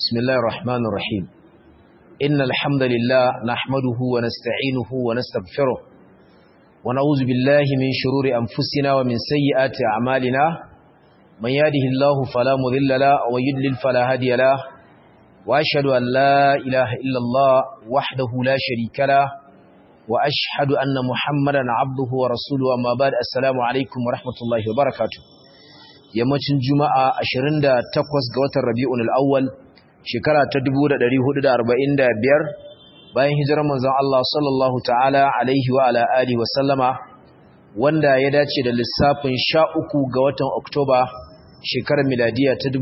بسم الله الرحمن الرحيم إن الحمد لله نحمده ونستعينه ونستغفره ونعوذ بالله من شرور أنفسنا ومن سيئات أعمالنا من يهده الله فلا مضل له ويضلل فلا هادي له وأشهد أن لا إله إلا الله وحده لا شريك له وأشهد أن محمدا عبده ورسوله أما بعد السلام عليكم ورحمة الله وبركاته yammacin juma'a 28 ga watan rabi'un al'awwal shekara ta 1445 bayan hijirar manzon Allah sallallahu ta'ala alaihi wa ala alihi wa sallama wanda ya dace da lissafin 13 ga watan oktoba shekarar miladiya ta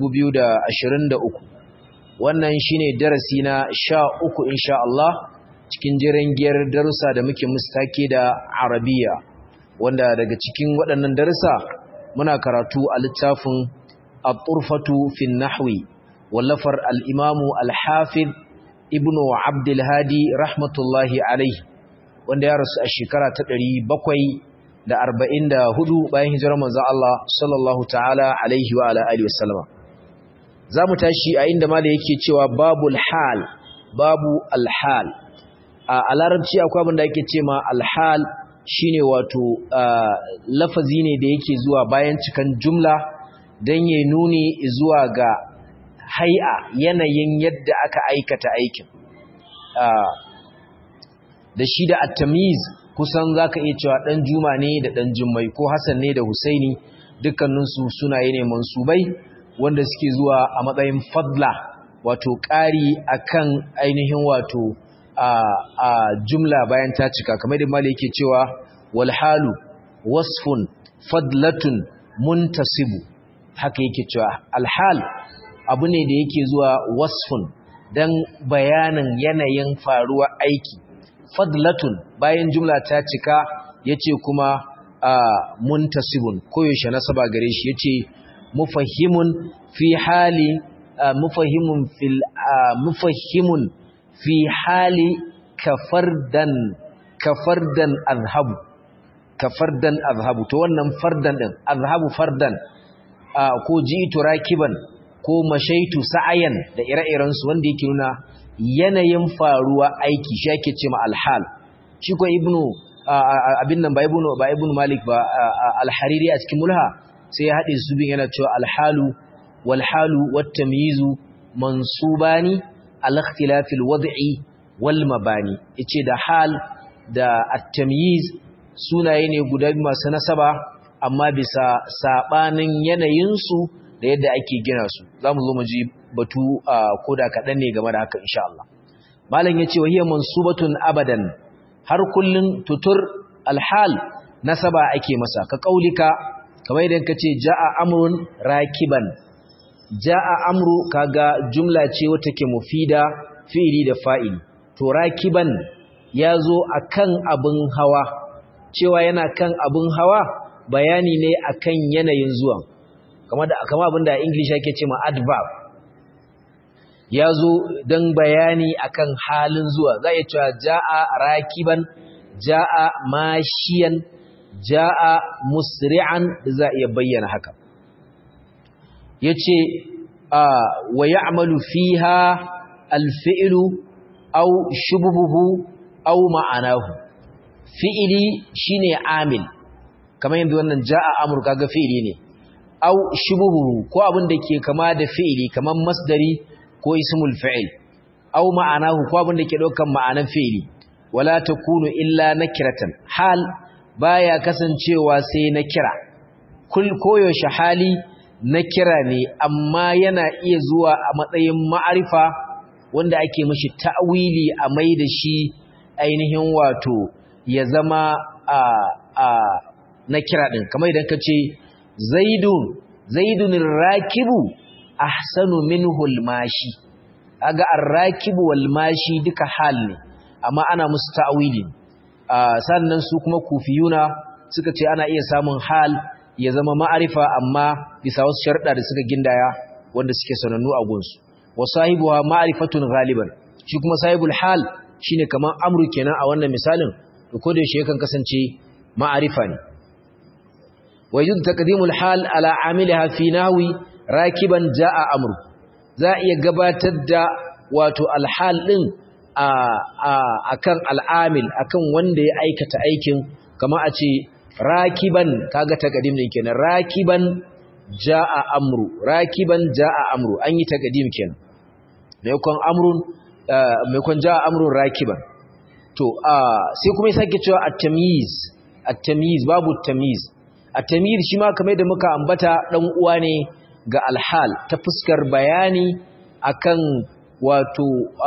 2023 wannan shine darasi na 13 insha Allah cikin jiran giyar darussa da muke mustake da arabiya wanda daga cikin waɗannan darussa muna karatu a littafin at-turfatu fi nahwi wallafar al-imamu al-hafiz ibnu abdul hadi rahmatullahi alayhi wanda ya rasu a shekara ta 744 bayan hijirar manzon Allah sallallahu ta'ala alaihi wa ala alihi wasallama zamu tashi a inda malai yake cewa babul hal babu al-hal a larabci akwai abin da yake cewa al-hal shine wato lafazi ne da yake zuwa bayan cikan jumla don ya nuni zuwa ga hai'a yanayin yadda aka aikata aikin da shi da at-tamiz kusan zaka iya cewa dan juma ne da dan jummai ko hasan ne da husaini dukkaninsu sunaye ne mansubai wanda suke zuwa a matsayin fadla wato ƙari akan ainihin wato a jumla bayan ta cika kamar da mali yake cewa walhalu wasfun fadlatun muntasibu haka yake cewa alhal abu ne da yake zuwa wasfun dan bayanin yanayin faruwa aiki fadlatun bayan jumla ta cika yace kuma muntasibun koyaushe nasaba gare shi yace mufahimun fi hali mufahimun fil mufahimun fi hali kafardan kafardan azhabu kafardan azhabu to wannan fardan din azhabu fardan ko jitu rakiban ko mashaitu sa'ayan da ire-iren su wanda yake nuna yanayin faruwa aiki shi yake cewa alhal shi ko ibnu abin nan ba ibnu ba ibnu malik ba alhariri a cikin mulha sai ya hade su bin yana cewa alhalu wal halu wat tamyizu mansubani al-ikhtilafil wad'i wal mabani yace da hal da at-tamyiz sunaye ne guda masu nasaba amma bisa sabanin yanayin su da yadda ake gina su zamu zo mu ji batu koda kadan ne game da haka insha Allah malam yace wahiya mansubatun abadan har kullun tutur al-hal nasaba ake masa ka kaulika kamar idan kace jaa amrun rakiban ja'a amru kaga jumla ce wata ke mufida fi'ili da fa'il to rakiban yazo akan abun hawa cewa yana kan abun hawa bayani ne akan yanayin zuwa kamar da kamar abinda english yake cewa adverb yazo dan bayani akan halin zuwa za ya cewa ja'a rakiban ja'a mashiyan ja'a musri'an za iya bayyana haka yace wa ya'malu fiha al-fi'lu aw shubhuhu aw ma'anahu fi'ili shine amil kamar yanda wannan ja'a amru kaga fi'ili ne aw shubhuhu ko abin da ke kama da fi'ili kamar masdari ko ismul fa'il aw ma'anahu ko abin da ke daukan ma'anan fi'ili wala takunu illa nakiratan hal baya kasancewa sai na kira kul koyaushe hali na kira ne amma yana iya zuwa a matsayin ma'arifa wanda ake mashi ta'wili a mai da shi ainihin wato ya zama a a na kira din kamar idan ka ce zaidun zaidun rakibu ahsanu minhu almashi aga arrakibu walmashi duka hal ne amma ana musu ta'wili sannan su kuma kufiyuna suka ce ana iya samun hal ya zama ma'arifa amma bisa wasu sharuɗa da suka gindaya wanda suke sanannu a gunsu wa sahibuha ma'rifatun ghaliban shi kuma sahibul hal shine kaman amru kenan a wannan misalin to ko da yakan kasance ma'arifa ne wa yujud taqdimul hal ala amiliha fi nahwi rakiban jaa amru za a iya gabatar da wato alhal din a akan al'amil akan wanda ya aikata aikin kama a ce rakiban kaga taqdim ne kenan rakiban jaa amru rakiban jaa amru an yi taqdim kenan maimakon amrun maimakon jaa amrun rakiban to sai kuma ya sake cewa at-tamyiz at-tamyiz babu tamyiz at-tamyiz shi ma kamar da muka ambata dan uwa ne ga alhal ta fuskar bayani akan wato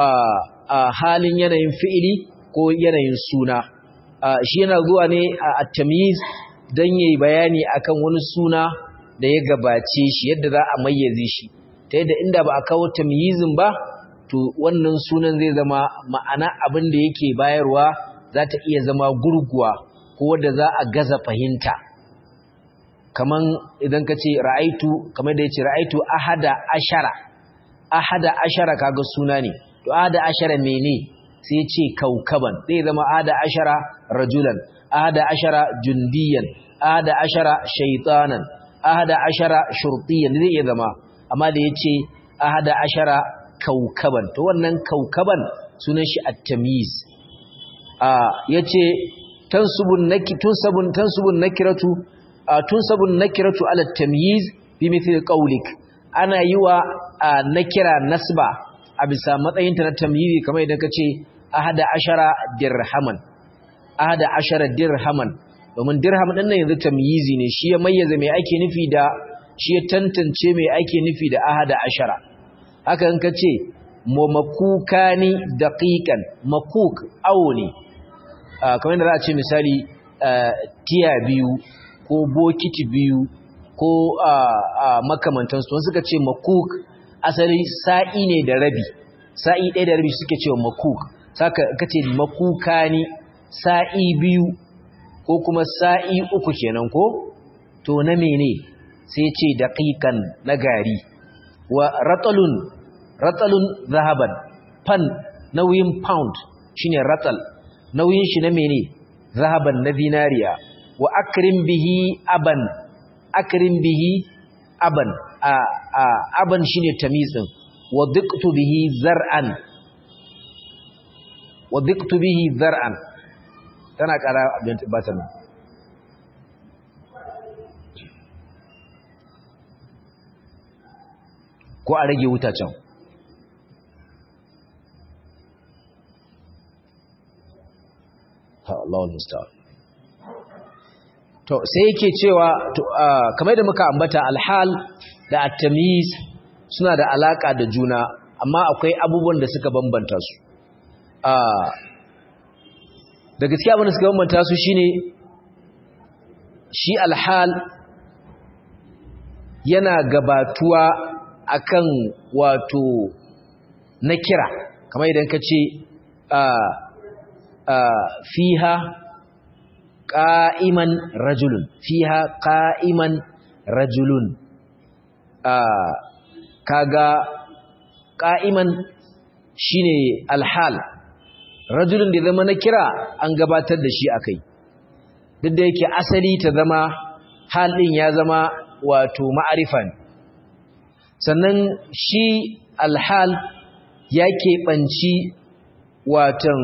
halin yanayin fi'ili ko yanayin suna shi yana zuwa ne a tamyiz dan yayi bayani akan wani suna da ya gabace shi yadda za a mayyaze shi ta yadda inda ba a kawo tamyizin ba to wannan sunan zai zama ma'ana abin da yake bayarwa za ta iya zama gurguwa ko wadda za a gaza fahimta kaman idan ka ce ra'aitu kamar da ya ce ra'aitu ahada ashara ahada ashara kaga suna ne to ahada ashara mene sai ya ce kaukaban zai zama ahada ashara rajulan ahada ashara jundiyan ahada ashara shaitanan ahada ashara shurtiyan zai iya zama amma da ya ce ahada ashara kaukaban to wannan kaukaban sunan shi at-tamyiz a yace tansubun naki tunsabun tansubun nakiratu tunsabun nakiratu ala at-tamyiz bi mithli qawlik ana yiwa nakira nasba a bisa matsayin ta na tamyizi kamar idan kace ahada ashara dirhaman ahada ashara dirhaman domin dirham din nan yanzu tamyizi ne shi ya mayyaza me ake nufi da shi ya tantance me ake nufi da ahada ashara haka in ka ce makuka ni daƙiƙan makuk awo ne kamar yadda za a ce misali tiya biyu ko bokiti biyu ko makamantansu wani suka ce makuk asali sa'i ne da rabi sa'i ɗaya da rabi suke cewa makuk saka ka ce makuka ni sa'i biyu ko kuma sa'i uku kenan ko to na mene sai ce daƙiƙan na gari wa ratalun ratalun zahaban fan nauyin pound shine ratal nauyin shi na mene zahaban na zinariya wa akrim bihi aban akrim bihi aban a, a aban shine tamiz din wa diqtu bihi zar'an wa diqtu bihi zar'an tana kara abin batan ko a rage wuta can Allahul musta'an to sai yake cewa kamar da muka ambata alhal da at-tamyiz suna da alaka da juna amma akwai abubuwan da suka bambanta su da gaskiya abin da suka bambanta su shine shi alhal yana gabatuwa akan wato na kira kamar idan ka ce fiha qa'iman rajulun fiha qa'iman rajulun kaga qa'iman shine alhal rajulun da zama na kira an gabatar da shi akai duk da yake asali ta zama halin ya zama wato ma'arifa ne sannan shi alhal ya keɓanci watan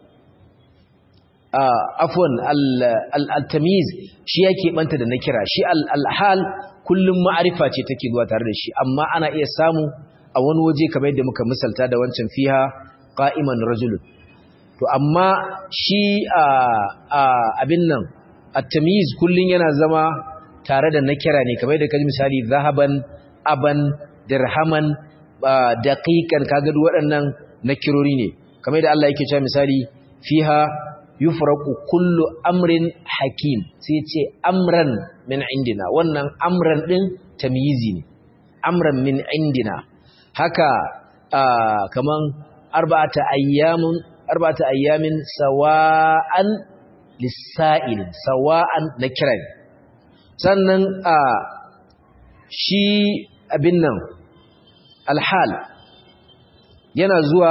afwan al-tamiz shi ya keɓanta da na kira shi alhal kullum ma'arifa ce take zuwa tare da shi amma ana iya samu a wani waje kamar yadda muka misalta da wancan fiha qa'iman rajulun to amma shi abin nan at-tamiz kullun yana zama tare da na kira ne kamar yadda kaji misali zahaban aban dirhaman daqiqan kaga duk waɗannan nakirori ne kamar da Allah yake cewa misali fiha yufraqu kullu amrin hakim sai ce amran min indina wannan amran din tamyizi ne amran min indina haka kaman arba'ata ayyamun arba'ata ayyamin sawa'an lis-sa'il sawa'an nakiran sannan shi abin nan alhal yana zuwa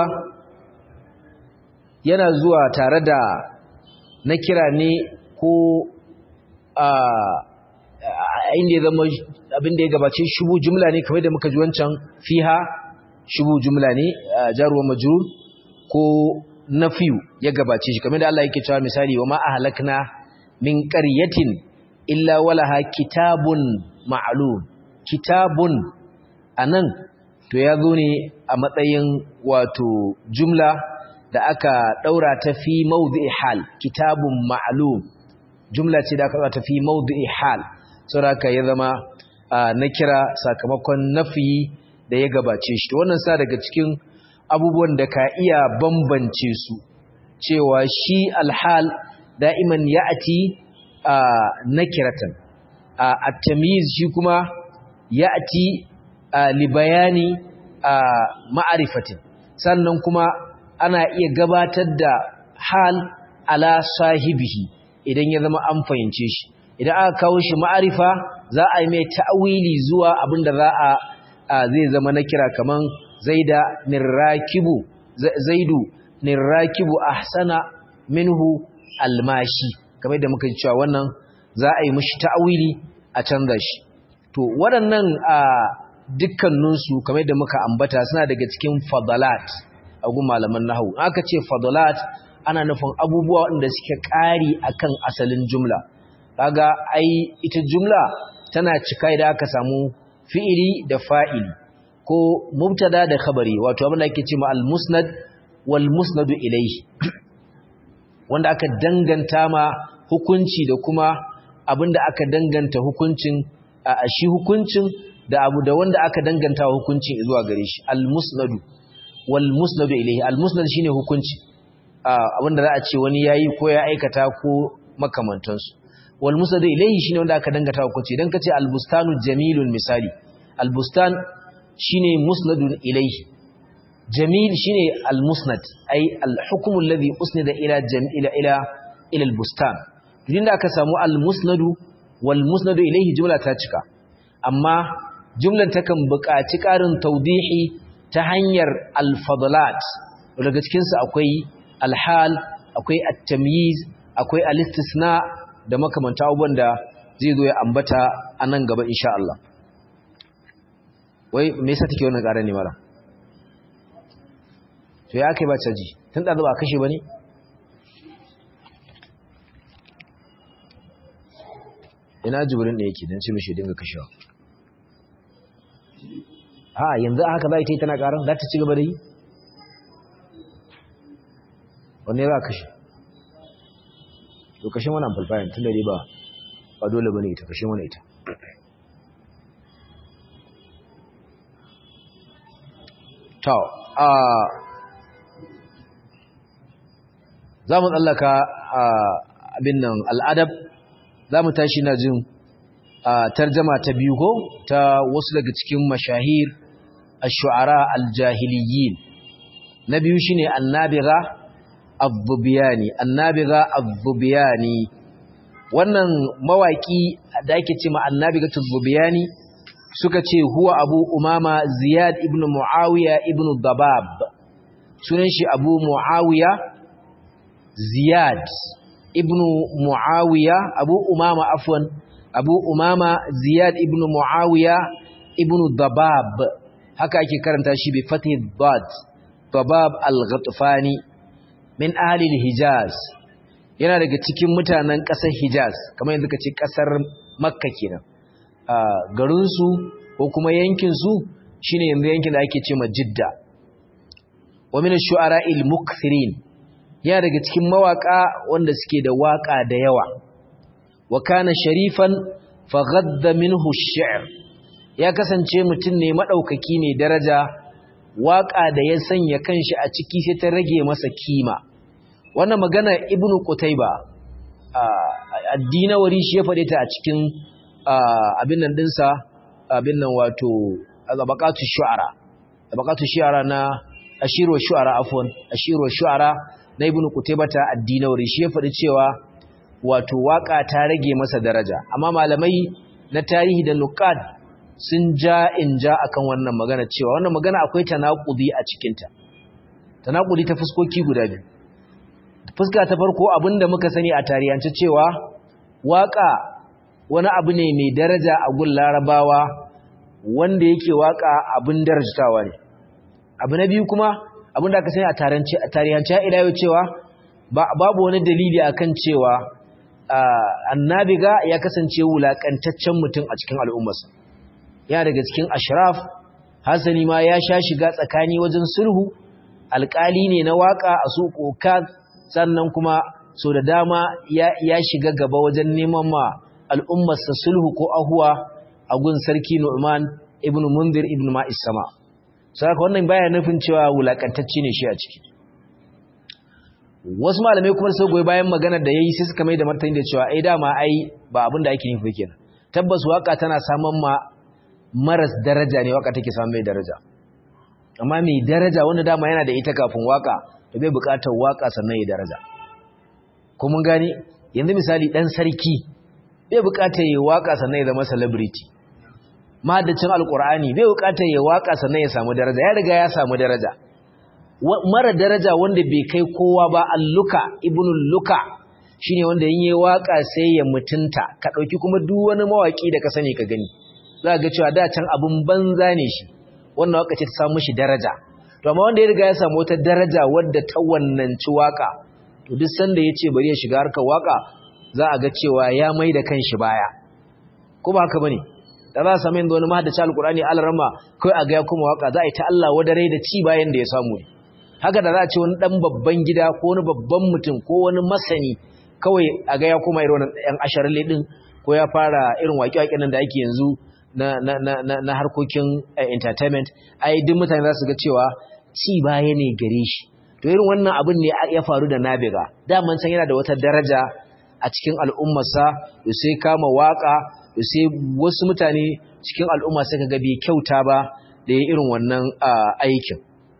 yana zuwa tare da na kira ne ko a inda ya zama abinda ya gabace shubu jumla ne kamar da muka ji wancan fiha shubu jumla ne jaruwa majrur ko nafiyu ya gabace shi kamar da Allah yake cewa misali wa ma ahlakna min qaryatin illa walaha kitabun ma'lum kitabun anan to ya zo ne a matsayin wato jumla da aka daura ta fi mawdi'i hal kitabun ma'lum jumla ce da aka daura ta fi mawdi'i hal saboda ya zama na kira sakamakon nafi da ya gabace shi to wannan sa daga cikin abubuwan da ka iya bambance su cewa shi alhal da'iman ya'ati nakiratan at-tamyiz shi kuma ya'ati li bayani ma'rifatin sannan kuma ana iya gabatar da hal ala sahibihi idan ya zama an fahimce shi idan aka kawo shi ma'arifa za a yi mai ta'awili zuwa abinda za a zai zama na kira kaman zaida nirrakibu zaidu nirrakibu ahsana minhu almashi kamar da muka ji cewa wannan za a yi mishi ta'awili a canza shi to waɗannan a dukkaninsu kamar da muka ambata suna daga cikin fadalat a gun malaman nahawu aka ce fadalat ana nufin abubuwa waɗanda suke ƙari akan asalin jumla kaga ai ita jumla tana cika idan aka samu fi'ili da fa'ili ko mubtada da khabari wato abin da ake cewa al-musnad wal musnadu ilayhi wanda aka danganta ma hukunci da kuma abinda aka danganta hukuncin a shi hukuncin da abu da wanda aka danganta hukuncin zuwa gare shi al-musnadu wal musnadu ilayhi al-musnad shine hukunci abinda za a ce wani yayi ko ya aikata ko makamantansu wal musnadu ilayhi shine wanda aka danganta hukunci idan kace al-bustanu jamilun misali al-bustan shine musnadun ilayhi jamil shine al-musnad ay al-hukm alladhi usnida ila ila ila ila al-bustan idan aka samu al-musnadu wal musnadu ilayhi jumla ta cika amma jumlan takan buƙaci ƙarin tawdihi ta hanyar al-fadlat daga cikin su akwai al-hal akwai at-tamyiz akwai al-istisna da makamanta abubuwan da zai zo ya ambata a nan gaba insha Allah wai me yasa take wannan ƙara ne mara to ya kai ba caji tun da ba kashe bane ina jibrin da yake dan ce mishi dinga kashewa a yanzu haka za ta yi tana ƙaran za ta ci gaba da yi wanne za kashe to kashe wannan falfayan tun da dai ba ba dole bane ita kashe mana ita to a za mu tsallaka abin nan al'adab za mu tashi na jin tarjama ta biyu ko ta wasu daga cikin mashahir ash-shu'ara al-jahiliyyin na biyu shine annabiga az-zubiyani annabiga az-zubiyani wannan mawaki da ake cewa annabiga az-zubiyani suka ce huwa abu umama ziyad ibn muawiya ibn dabab sunan shi abu muawiya ziyad ibn muawiya abu umama afwan abu umama ziyad ibn muawiya ibn dabab haka ake karanta shi bi fatih dad dabab al-ghatfani min ahli al-hijaz yana daga cikin mutanen ƙasar hijaz kamar yanzu ka ce ƙasar makka kenan garinsu ko kuma yankinsu shine yanzu yankin da ake ce ma jidda wa min ash-shu'ara al-mukthirin yana daga cikin mawaka wanda suke da waka da yawa wa kana sharifan fa ghadda minhu ash-shi'r ya kasance mutum ne madaukaki ne daraja waka da ya sanya kanshi a ciki sai ta rage masa kima wannan magana ibnu qutayba addinawari shi ya fade ta a cikin abin nan dinsa abin nan wato zabaqatu shu'ara zabaqatu shu'ara na ashiru shu'ara afwan ashiru shu'ara na ibnu qutaybata ad-dinawri shi ya faɗi cewa wato waka ta rage masa daraja amma malamai na tarihi da nuqad sun ja in ja akan wannan magana cewa wannan magana akwai tanaqudi a cikin ta tanaqudi ta fuskoki guda biyu fuska ta farko abinda muka sani a tarihance cewa waka wani abu ne mai daraja a gun larabawa wanda yake waka abin darajtawa ne abu na biyu kuma abin da aka sani a tarihance ila yau cewa babu wani dalili akan cewa annabiga ya kasance wulakantaccen mutum a cikin al'ummarsa ya daga cikin ashraf hasani ma ya sha shiga tsakani wajen sulhu alƙali ne na waka a su sannan kuma so da dama ya shiga gaba wajen neman ma al'ummarsa sulhu ko ahuwa a gun sarki Nu'man ibn Munzir ibn Ma'is sama saboda wannan baya nufin cewa wulakantacce ne shi a ciki wasu malamai kuma sai goyi bayan maganar da yayi sai suka mai da martani da cewa ai dama ai ba abin da ake nufi kenan tabbas waka tana saman ma maras daraja ne waka take samun mai daraja amma mai daraja wanda dama yana da ita kafin waka da bai bukatar waka sannan ya daraja ko mun gane yanzu misali dan sarki bai bukatar ya waka sannan ya zama celebrity mahaddacin alkur'ani bai bukatar ya waka sannan ya samu daraja ya riga ya samu daraja mara daraja wanda bai kai kowa ba alluka ibnul luka shine wanda yin yayi waka sai ya mutunta ka dauki kuma duk wani mawaki da ka sani ka gani za ga cewa da can abun banza ne shi wannan waka ce ta samu shi daraja to amma wanda ya riga ya samu wata daraja wadda ta wannanci waka to duk sanda yace bari ya shiga harkar waka za a ga cewa ya mai da kanshi baya ko ba haka bane da za a samu yanzu wani mahaddaci alkurani alarama kai a ga ya kuma waka za a yi ta Allah wadare da ci bayan da ya samu ne haka da za a ce wani dan babban gida ko wani babban mutum ko wani masani kawai a ga ya kuma irin yan asharin din ko ya fara irin waƙe-waƙen nan da ake yanzu na na na na harkokin entertainment ai duk mutane za su ga cewa ci baya ne gare shi to irin wannan abin ne ya faru da Nabiga daman san yana da wata daraja a cikin al'ummarsa da sai kama waka da sai wasu mutane cikin al'umma sai kaga bai kyauta ba da ya irin wannan aikin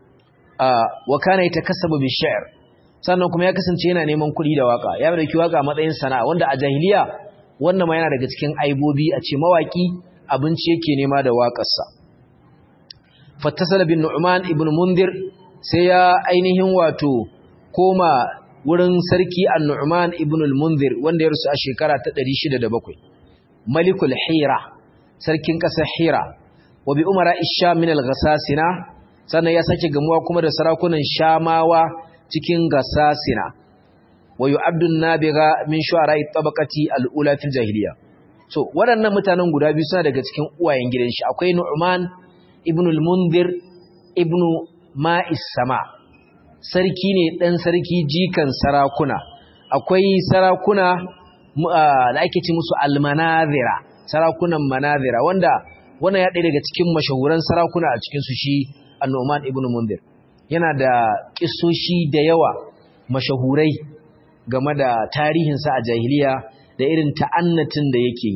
wa kana yatakassabu bi shi'r sannan kuma ya kasance yana neman kuɗi da waka ya dauki waka matsayin sana'a wanda a jahiliya wannan ma yana daga cikin aibobi a ce mawaki abinci yake nema da waƙarsa fattasala bin nu'man ibn mundir sai ya ainihin wato koma wurin sarki an-nu'man ibn al-mundir wanda ya rusu a shekara ta 607 malikul hira sarkin ƙasar hira wa bi umara isha min al-ghasasina sannan ya sake gamuwa kuma da sarakunan shamawa cikin gasasina wa yu'addu nabiga min shu'ara'i tabaqati al-ula fil jahiliya so waɗannan mutanen guda biyu suna daga cikin uwayen gidan shi akwai nu'man ibn al-mundir ibn ma'is sama sarki ne dan sarki jikan sarakuna akwai sarakuna da ake ci musu almanazira sarakunan manazira wanda wannan ya ɗaya daga cikin mashahuran sarakuna a cikinsu shi annoman ibn mundir yana da ƙisoshi da yawa mashahurai game da tarihinsa a jahiliya da irin ta'annatin da yake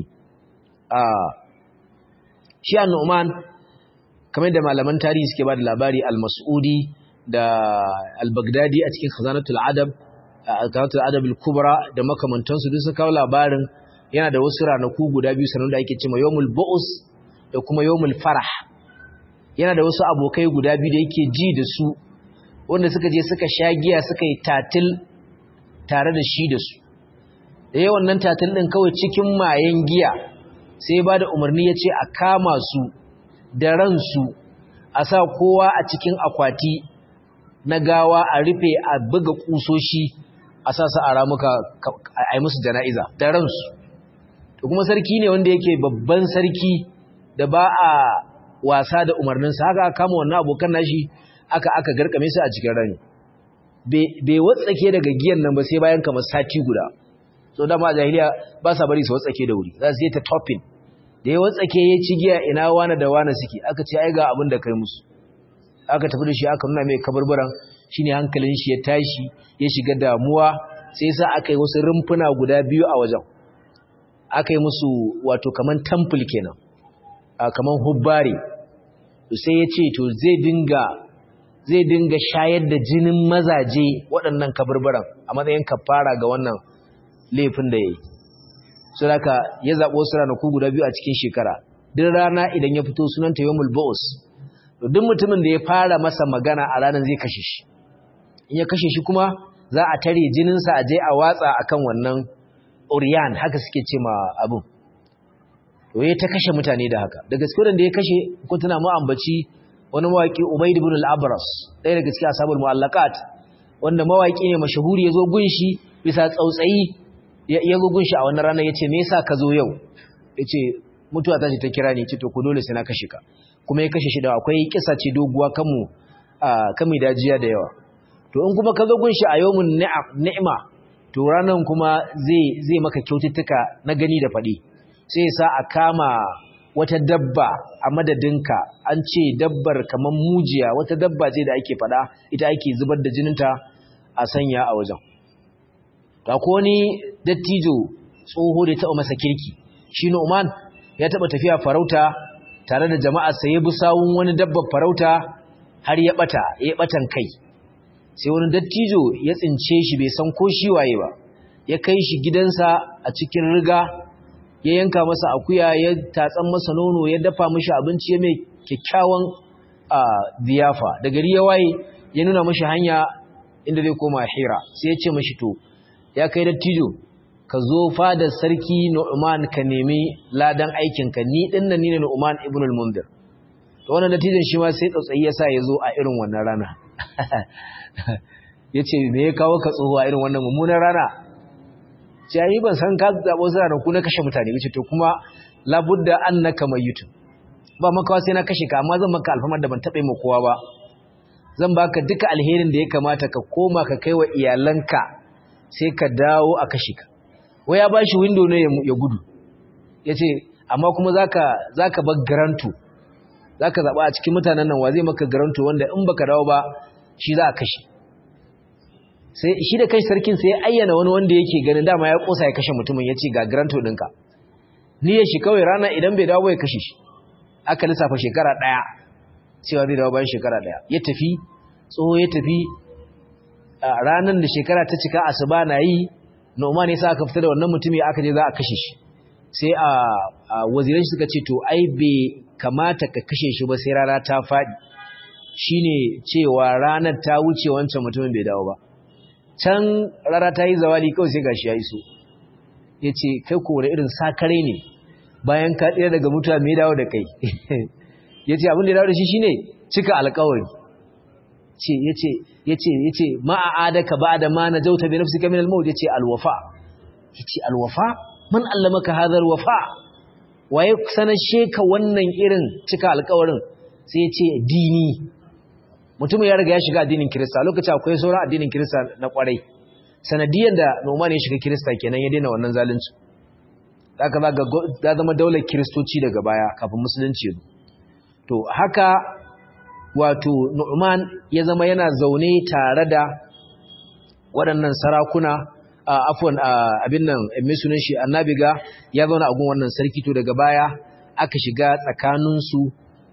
shi annoman kamar da malaman tarihi suke ba da labari al-mas'udi da al-baghdadi a cikin khazanatul adab al adab al-kubra da makamantansu duk sun kawo labarin yana da wasu ranaku guda biyu sanan da ake cewa yawmul bu'us da kuma yawmul farah yana da wasu abokai guda biyu da yake ji da su wanda suka je suka sha giya suka yi tatil tare da shi da su da yawan nan tatil din kawai cikin mayen giya sai ba da umarni ya ce a kama su da ransu a sa kowa a cikin akwati na gawa a rufe a buga kusoshi a sa su a ramuka a yi musu jana'iza da ransu to kuma sarki ne wanda yake babban sarki da ba a wasa da umarninsa haka aka kama wannan abokan nashi aka aka garkame su a cikin rani bai watsake daga giyan nan ba sai bayan kamar sati guda so dama a jahiliya ba sa bari su watsake da wuri za su yi ta topping da ya watsake ya ci giya ina wane da wane suke aka ce ai ga abin da kai musu aka tafi da shi aka nuna mai kabarbaran shine hankalin shi ya tashi ya shiga damuwa sai sa aka yi wasu rumfuna guda biyu a wajen aka yi musu wato kaman temple kenan kaman hubbari sai ya ce to zai dinga zai dinga shayar da jinin mazaje waɗannan kabarbaran a matsayin kafara ga wannan laifin da ya yi su haka ya zaɓo wasu ranaku guda biyu a cikin shekara duk rana idan ya fito sunanta yawmul ba'us duk mutumin da ya fara masa magana a ranar zai kashe shi in ya kashe shi kuma za a tare jininsa a je a watsa akan wannan oriyan haka suke ce ma abin to ya ta kashe mutane da haka da gaske da ya kashe ko tana mu ambaci wani mawaki Ubayd ibn al-Abras ɗaya daga cikin ashabul mu'allaqat wanda mawaki ne mashahuri yazo gunshi bisa tsautsayi yazo gunshi a wannan rana yace me yasa ka zo yau yace mutuwa ta ce ta kira ni ce to ku dole sai na kashe ka kuma ya kashe shi da akwai kisa ce doguwa kanmu kami dajiya da yawa to in kuma ka zo gunshi a yawmun ni'ima to ranan kuma zai zai maka kyaututtuka na gani da faɗi sai ya sa a kama wata dabba a madadinka an ce dabbar kamar mujiya wata dabba ce da ake faɗa ita ake zubar da jininta a sanya a wajen ta ko ni dattijo tsoho da ya taɓa masa kirki shi Nu'man ya taɓa tafiya farauta tare da jama'a sai ya bi sawun wani dabbar farauta har ya ɓata ya ɓatan kai sai wani dattijo ya tsince shi bai san ko shi waye ba ya kai shi gidansa a cikin riga ya yanka masa akuya ya tatsan masa nono ya dafa mishi abinci ya mai kyakkyawan biyafa da gari ya waye ya nuna mishi hanya inda zai koma hira sai ya ce mishi to ya kai dattijo ka zo fadar sarki Nu'man ka nemi ladan aikinka ni din nan ni ne Nu'man ibn al-Mundir to wannan dattijon shi ma sai tsautsayi ya sa ya zo a irin wannan rana yace me ya kawo ka tsoho a irin wannan mummunan rana jayi ban san ka zabo zara da ku na kashe mutane yace to kuma labudda annaka mayyitun ba makawa sai na kashe ka amma zan maka alfamar da ban taɓa yi kowa ba zan baka duka alherin da ya kamata ka koma ka kai wa iyalanka sai ka dawo a kashe ka wai ya bashi window ne ya gudu yace amma kuma zaka zaka bar garanto zaka zaba a cikin mutanen nan wa zai maka garanto wanda in baka dawo ba shi za a kashe sai shi da kai sarkin sai ya ayyana wani wanda yake ganin dama ya kosa ya kashe mutumin yace ga garanto ɗinka ni ya shi kawai rana idan bai dawo ba ya kashe shi aka lissafa shekara ɗaya cewa zai dawo bayan shekara ɗaya ya tafi tsoho ya tafi ranar da shekara ta cika asuba na yi noma ne sa aka fita da wannan mutumi aka je za a kashe shi sai a waziran suka ce to ai bai kamata ka kashe shi ba sai rana ta faɗi shine cewa ranar ta wuce wancan mutumin bai dawo ba can rana ta yi zawali kawai sai gashi ya iso ya ce kai ko wani irin sakare ne bayan ka tsira daga mutuwa mai dawo da kai ya ce abin da ya dawo da shi shine cika alkawari ya ce ya ce ma'a'adaka ba da ma na jauta bi nafsika min al-maut ya ce alwafa ya ce alwafa man allamaka hadha alwafa waye sanar sheka wannan irin cika alkawarin sai ya ce dini mutumin ya riga ya shiga addinin kirista lokacin akwai sauran addinin kirista na kwarai sanadiyan da Noman ya shiga kirista kenan ya daina wannan zalunci haka za zama daular kiristoci daga baya kafin musulunci to haka wato Nu'man ya zama yana zaune tare da waɗannan sarakuna afwan abin nan mai sunan shi annabiga ya zauna a gun wannan sarki to daga baya aka shiga tsakaninsu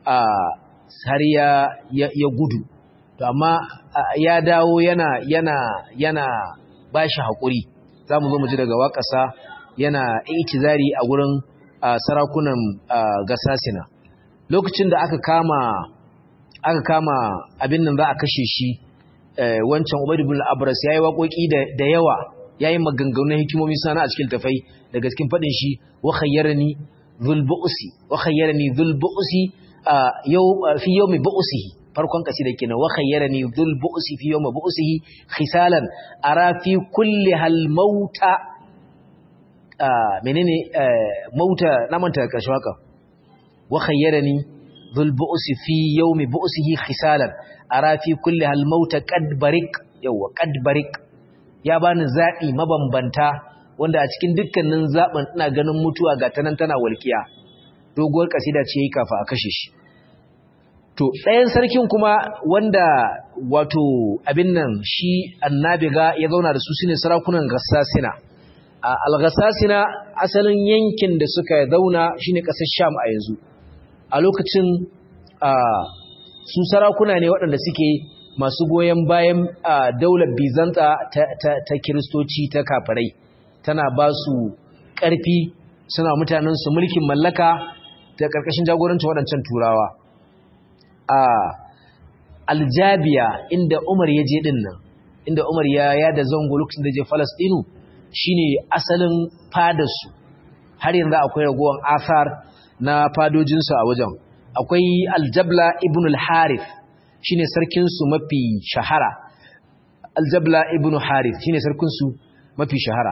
har ya gudu to amma ya dawo yana yana yana bashi haƙuri za mu zo mu ji daga waƙasa yana itizari a wurin sarakunan gasasina lokacin da aka kama aka kama abin nan za a kashe shi wancan Ubayd ibn al-Abras yayi waƙoƙi da yawa yayi maganganun hikimomi sana a cikin tafai daga cikin fadin shi wa khayyarani dhul bu'si wa khayyarani dhul bu'si yau fi yawmi bu'sihi farkon kasida kenan wa khayyarani dhul bu'si fi yawmi bu'sihi khisalan ara fi kulli hal mauta menene mauta na manta karshe haka wa khayyarani dhul bu'si fi yawmi bu'sihi khisalan ara fi kulli hal mauta qad barik yawa qad barik ya bani zabi mabambanta wanda a cikin dukkanin zaben ina ganin mutuwa ga tanan tana walkiya doguwar kasida ce yi kafa a kashe shi to ɗayan sarkin kuma wanda wato abin nan shi annabiga ya zauna da su shine sarakunan gassasina al-gassasina asalin yankin da suka zauna shine ƙasar sham a yanzu a lokacin su sarakuna ne waɗanda suke masu goyon bayan daular bizanta ta kiristoci ta kafirai tana ba su ƙarfi suna mutanensu mulkin mallaka ta ƙarƙashin jagorancin waɗancan turawa a aljabiya inda umar ya je ɗin nan inda umar ya yada zango lokacin da je falastinu shine asalin fadarsu har yanzu akwai ragowar asar na fadojinsu a wajen akwai aljabla ibn al-harith shine sarkin su mafi shahara aljabla ibn harith shine sarkin su mafi shahara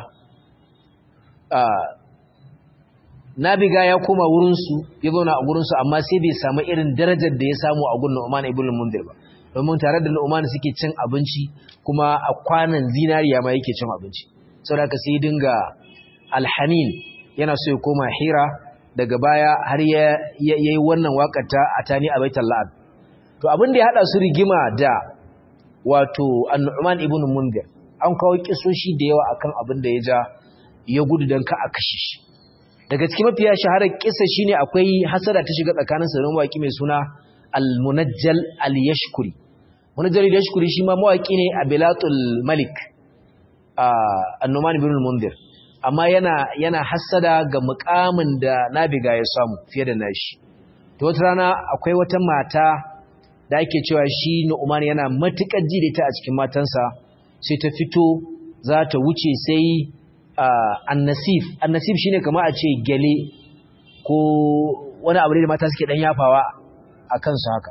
nabiga ya koma wurin su ya zauna a gurin su amma sai bai samu irin darajar da ya samu a gurin Nu'man ibn al-Mundir ba domin tare da Nu'man suke cin abinci kuma a kwanan zinariya ma yake cin abinci saboda ka sai dinga alhanin yana so ya koma hira daga baya har ya yi wannan wakata a tani a baitul la'ab to abin da ya hada su rigima da wato annu'man ibn mundir an kawo kisoshi da yawa akan abin da ya ja ya gudu dan ka a kashe shi daga cikin mafiya shaharar kissa shine akwai hasada ta shiga tsakanin sa da mawaki mai suna al-munajjal al-yashkuri munajjal al-yashkuri shi ma mawaki ne a bilatul malik annu'man ibn mundir amma yana yana hassada ga mukamin da nabiga ya samu fiye da nashi to wata rana akwai wata mata da ake cewa shi Nu'man yana matukar ji da ita a cikin matansa sai ta fito za ta wuce sai annasif annasif shine kamar a ce gele ko wani abu da mata suke dan yafawa a kansu haka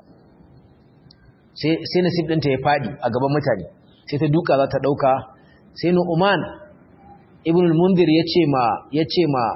sai sai nasif ɗinta ya fadi a gaban mutane sai ta duka za ta dauka sai Nu'man ibn al-mundir yace ma yace ma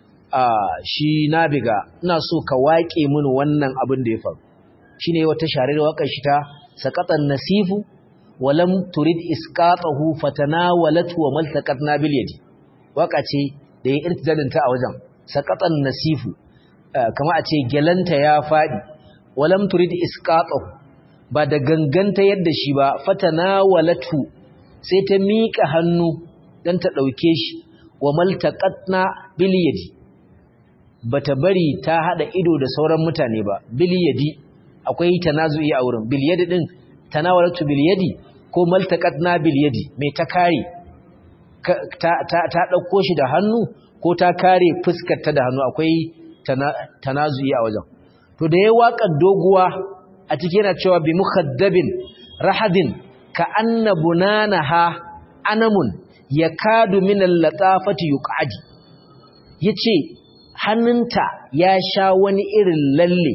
shi nabiga ina so ka waƙe mini wannan abin da ya faru shine wata sharar waƙar shi ta saqatan nasifu wa lam turid isqatahu fatanawalat wa maltaqatna bil yadi waka ce da ya irtidalin ta a wajen saqatan nasifu kama a ce gelanta ya fadi wa lam turid isqatahu ba da ganganta yadda shi ba fatanawalatu sai ta miƙa hannu dan ta ɗauke shi wa maltaqatna bil yadi bata bari ta hada ido da sauran mutane ba bil yadi akwai tanazu'i a wurin bil yadi din tanawalatu bil yadi ko maltaqatna bil yadi mai ta kare ta ta ta dauko shi da hannu ko ta kare fuskar ta da hannu akwai tanazu'i a wajen to da yayi waƙar doguwa a cikin yana cewa bi mukhaddabin rahadin ka anna bunanaha anamun yakadu min al-latafati yuqadi yace hannunta ya sha wani irin lalle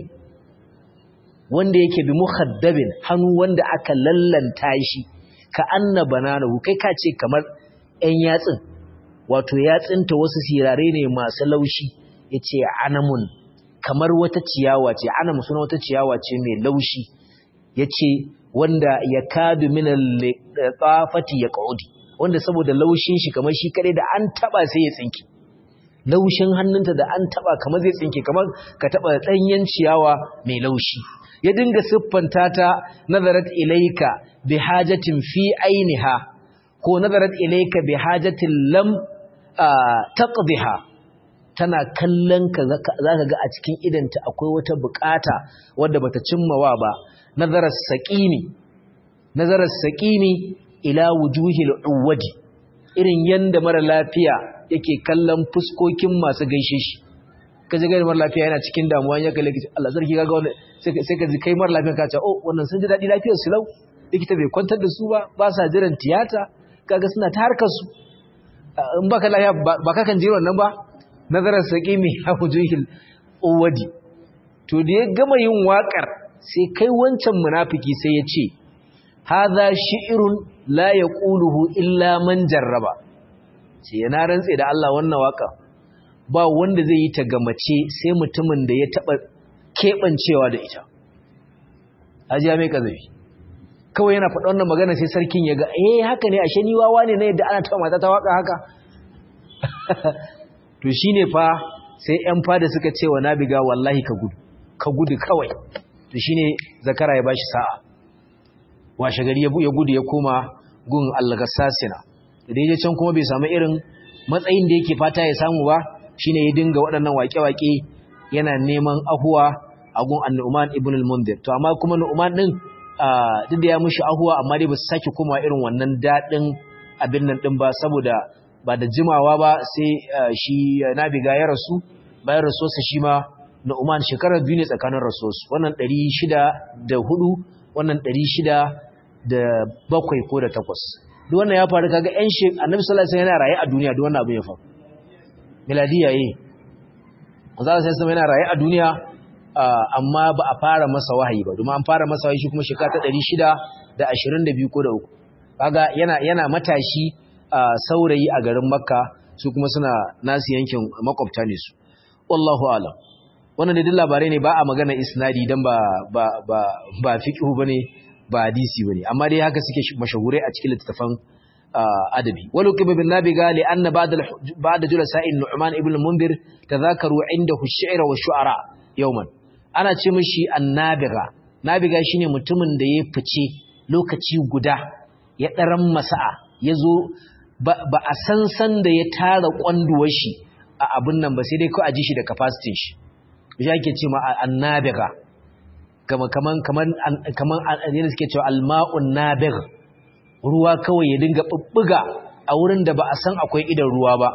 wanda yake bi muhaddabin hannu wanda aka lallanta shi ka anna bananahu kai ka ce kamar ɗan yatsin wato yatsinta wasu sirare ne masu laushi yace anamun kamar wata ciyawa ce anam suna wata ciyawa ce mai laushi yace wanda yakadu min al-tafati yaqudi wanda saboda laushin shi kamar shi kare da an taba sai ya tsinki laushin hannunta da an taba kamar zai tsinke kamar ka taba danyen ciyawa mai laushi ya dinga siffanta ta nazarat ilayka bi hajatin fi ainiha ko nazarat ilayka bi hajatin lam taqdiha tana kallon ka zaka ga a cikin idanta akwai wata bukata wadda bata cimmawa ba nazarar saqimi nazarar saqimi ila wujuhil uwadi irin yanda mara lafiya yake kallon fuskokin masu gaishe shi kaje ga mara lafiya yana cikin damuwa ya kalle kici Allah sarki kaga wannan sai ka ji kai mara lafiya ka ce oh wannan sun ji dadi lafiyar su lau likita bai kwantar da su ba ba sa jiran tiyata kaga suna ta harkar su in baka lafiya ba ka kan ji wannan ba nazarar saqimi ya wujuhil uwadi to da ya gama yin wakar sai kai wancan munafiki sai ya ce hadha shi'run la yaquluhu illa man jarraba sai yana rantse da Allah wannan waka ba wanda zai yi ta gamace sai mutumin da ya taba kebancewa da ita ajiya mai kazafi kawai yana faɗa wannan magana sai sarkin ya ga eh haka ne ashe ni wawa ne na yadda ana taɓa mata ta waka haka to shine fa sai ƴan fada suka ce wa nabiga wallahi ka gudu ka gudu kawai to shine zakara ya bashi sa'a washe gari ya gudu ya koma gun al-gassasina da dai can kuma bai samu irin matsayin da yake fata ya samu ba shine ya dinga waɗannan waƙe-waƙe yana neman ahuwa a gun annu'man ibn al-mundir to amma kuma nu'man din duk da ya mushi ahuwa amma dai ba su sake koma irin wannan daɗin abin nan din ba saboda ba da jimawa ba sai shi nabiga ya rasu bayan rasuwarsa shi ma nu'man shekarar biyu ne tsakanin rasuwarsu wannan ɗari shida da hudu wannan ɗari shida da bakwai ko da takwas duk wannan ya faru kaga ƴan shi annabi sallallahu alaihi wasallam yana raye a duniya duk wannan abin ya faru miladiya yi manzo sallallahu alaihi yana raye a duniya amma ba a fara masa wahayi ba domin an fara masa wahayi shi kuma shekara ta 622 ko da uku kaga yana yana matashi saurayi a garin makka su kuma suna nasu yankin makwabta ne su wallahu alam wannan duk labarai ne ba a magana isnadi dan ba ba ba ba fiqhu bane ba hadisi bane amma dai haka suke mashahurai a cikin littafan adabi walau kiba bin nabiga li anna ba'da ba'da julasa'in nu'man ibn al-mundir tadhakaru indahu ash-shi'r wa shu'ara yawman ana ce mishi annabiga nabiga shine mutumin da ya fice lokaci guda ya daran masa'a yazo ba a san san da ya tara kwanduwar shi a abin nan ba sai dai ko a ji shi da capacity shi shi ake ce ma annabiga kaman kaman kaman kaman yana suke cewa alma'un nabigh ruwa kawai ya dinga bubbuga a wurin da ba a san akwai idan ruwa ba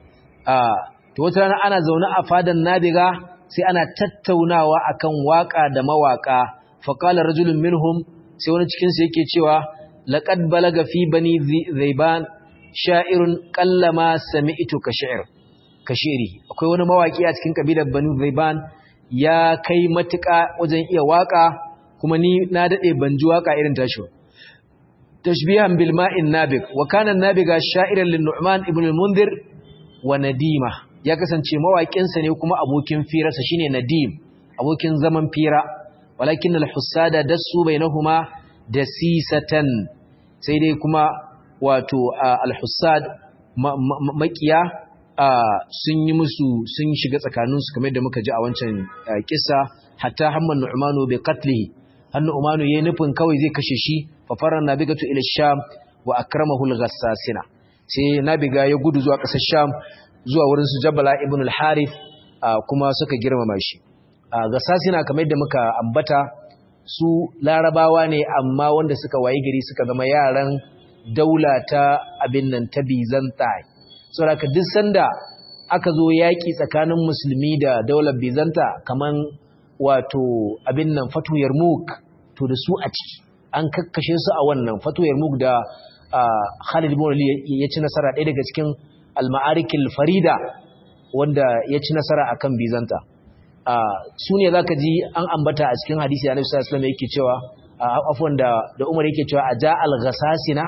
to wata rana ana zaune a fadan nabiga sai ana tattaunawa akan waka da mawaka fa qala rajulun minhum sai wani cikin su yake cewa laqad balaga fi bani zaiban sha'irun qallama sami'tu ka shi'r ka shi'ri akwai wani mawaki a cikin kabilar bani zaiban ya kai matuƙa wajen iya waka kuma ni na dade ban ji waka irin tashi tashbihan bil ma'in nabig wa kana nabiga sha'iran lin nu'man ibn al-mundhir wa nadima ya kasance mawakin sa ne kuma abokin firarsa shine nadim abokin zaman fira walakin al-hussada dasu bainahuma dasisatan sai dai kuma wato al-hussad makiya sun yi musu sun shiga tsakaninsu kamar da muka ji a wancan kissa hatta hamman nu'manu bi qatlihi hannu umanu yayin nufin kawai zai kashe shi fa faran nabigatu ila sham wa akramahu al-ghassasina sai nabiga ya gudu zuwa kasar sham zuwa wurin su jabala ibn al-harith kuma suka girmama shi ghassasina kamar da muka ambata su larabawa ne amma wanda suka wayi gari suka zama yaran daula ta abin nan ta bizantai saboda duk sanda aka zo yaki tsakanin musulmi da daular bizanta kaman wato abin nan fatu yarmuk to da su a ciki an kakkashe su a wannan fatu yarmuk da Khalid ibn Ali ya ci nasara ɗaya daga cikin al-ma'arikil farida wanda ya ci nasara akan bizanta su ne zaka ji an ambata a cikin hadisi Annabi sallallahu alaihi wasallam yake cewa afwan da da Umar yake cewa aja al-ghasasina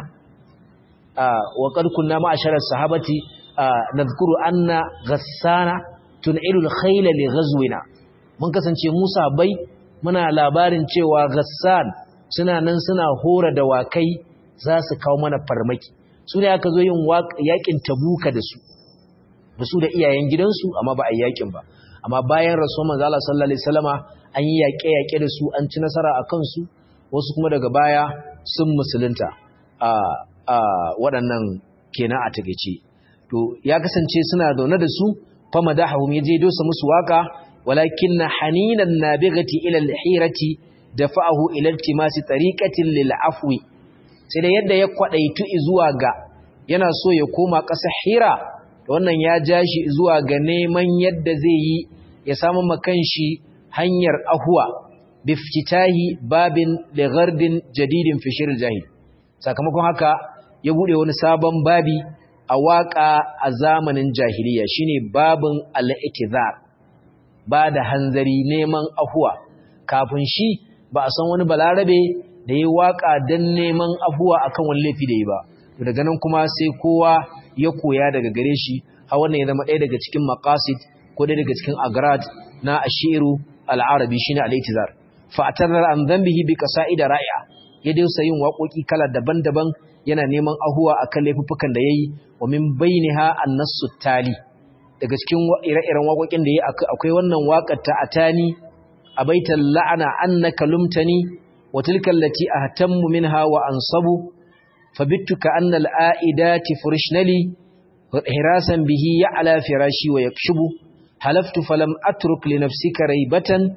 wa qad kunna ma'ashara sahabati nadhkuru anna ghassana tun'ilu al-khayla li ghazwina mun kasance Musa bai muna labarin cewa Ghassan suna nan suna hora da wakai za su kawo mana farmaki su ne aka zo yin yakin tabuka da su da su da iyayen gidansu amma ba a yi yakin ba amma bayan rasuwar manzo Allah sallallahu alaihi wasallama an yi yaƙe-yaƙe da su an ci nasara a kansu wasu kuma daga baya sun musulunta a a waɗannan kenan a takeice to ya kasance suna zaune da su fa madahum yaje dosa musu waka ولكن حنين النابغة إلى الحيرة دفعه إلى التماس طريقة للعفو sai da yadda ya kwadaitu zuwa ga yana so ya koma ƙasa hira wannan ya ja shi zuwa ga neman yadda zai yi ya samu makanshi hanyar ahuwa biftitahi babin lighardin jadidin fi shirl jahil sakamakon haka ya bude wani sabon babi a waka a zamanin jahiliya shine babin al-iktizar ba da hanzari neman afuwa kafin shi ba a san wani balarabe da ya waka don neman afuwa akan wani laifi da yi ba daga nan kuma sai kowa ya koya daga gare shi har wannan ya zama ɗaya daga cikin maqasid ko ɗaya daga cikin agrad na ashiru al-arabi shine al-itizar fa atarar an dhanbihi bi qasaida ra'i'a ya dausa yin waƙoƙi kala daban-daban yana neman ahuwa akan laifuffukan da yayi wa min bainiha an-nassu tali daga cikin ire-iren waƙoƙin da ya akwai wannan waƙar ta atani a baitan la'ana annaka lumtani wa tilka allati ahtammu minha wa ansabu fabittu ka anna al'aidati furishnali hirasan bihi ya'la firashi wa yakshubu halaftu falam atruk li nafsika raibatan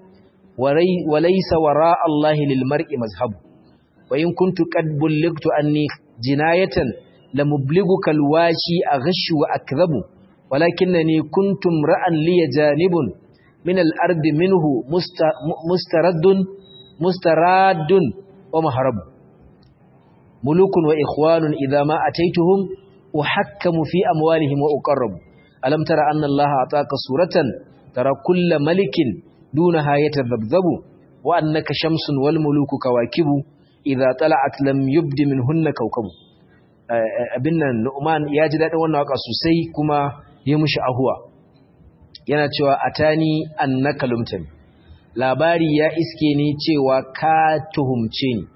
wa laysa wara Allah lil mar'i mazhab wa in kuntu qad bulligtu anni jinayatan lamublighuka alwashi aghshu wa akdhabu ولكنني كنت امرا لي جانب من الارض منه مسترد مستراد ومهرب ملوك واخوان اذا ما اتيتهم احكم في اموالهم واقرب الم ترى ان الله اعطاك سوره ترى كل ملك dunaha yatadhabzabu wa annaka shamsun wal muluku kawakibu idza tala'at lam yubdi minhunna kawkabu abin nan Nu'man ya ji dadin wannan waka sosai kuma ya mushi ahuwa yana cewa atani annaka lumtani labari ya iske ni cewa ka tuhumce ni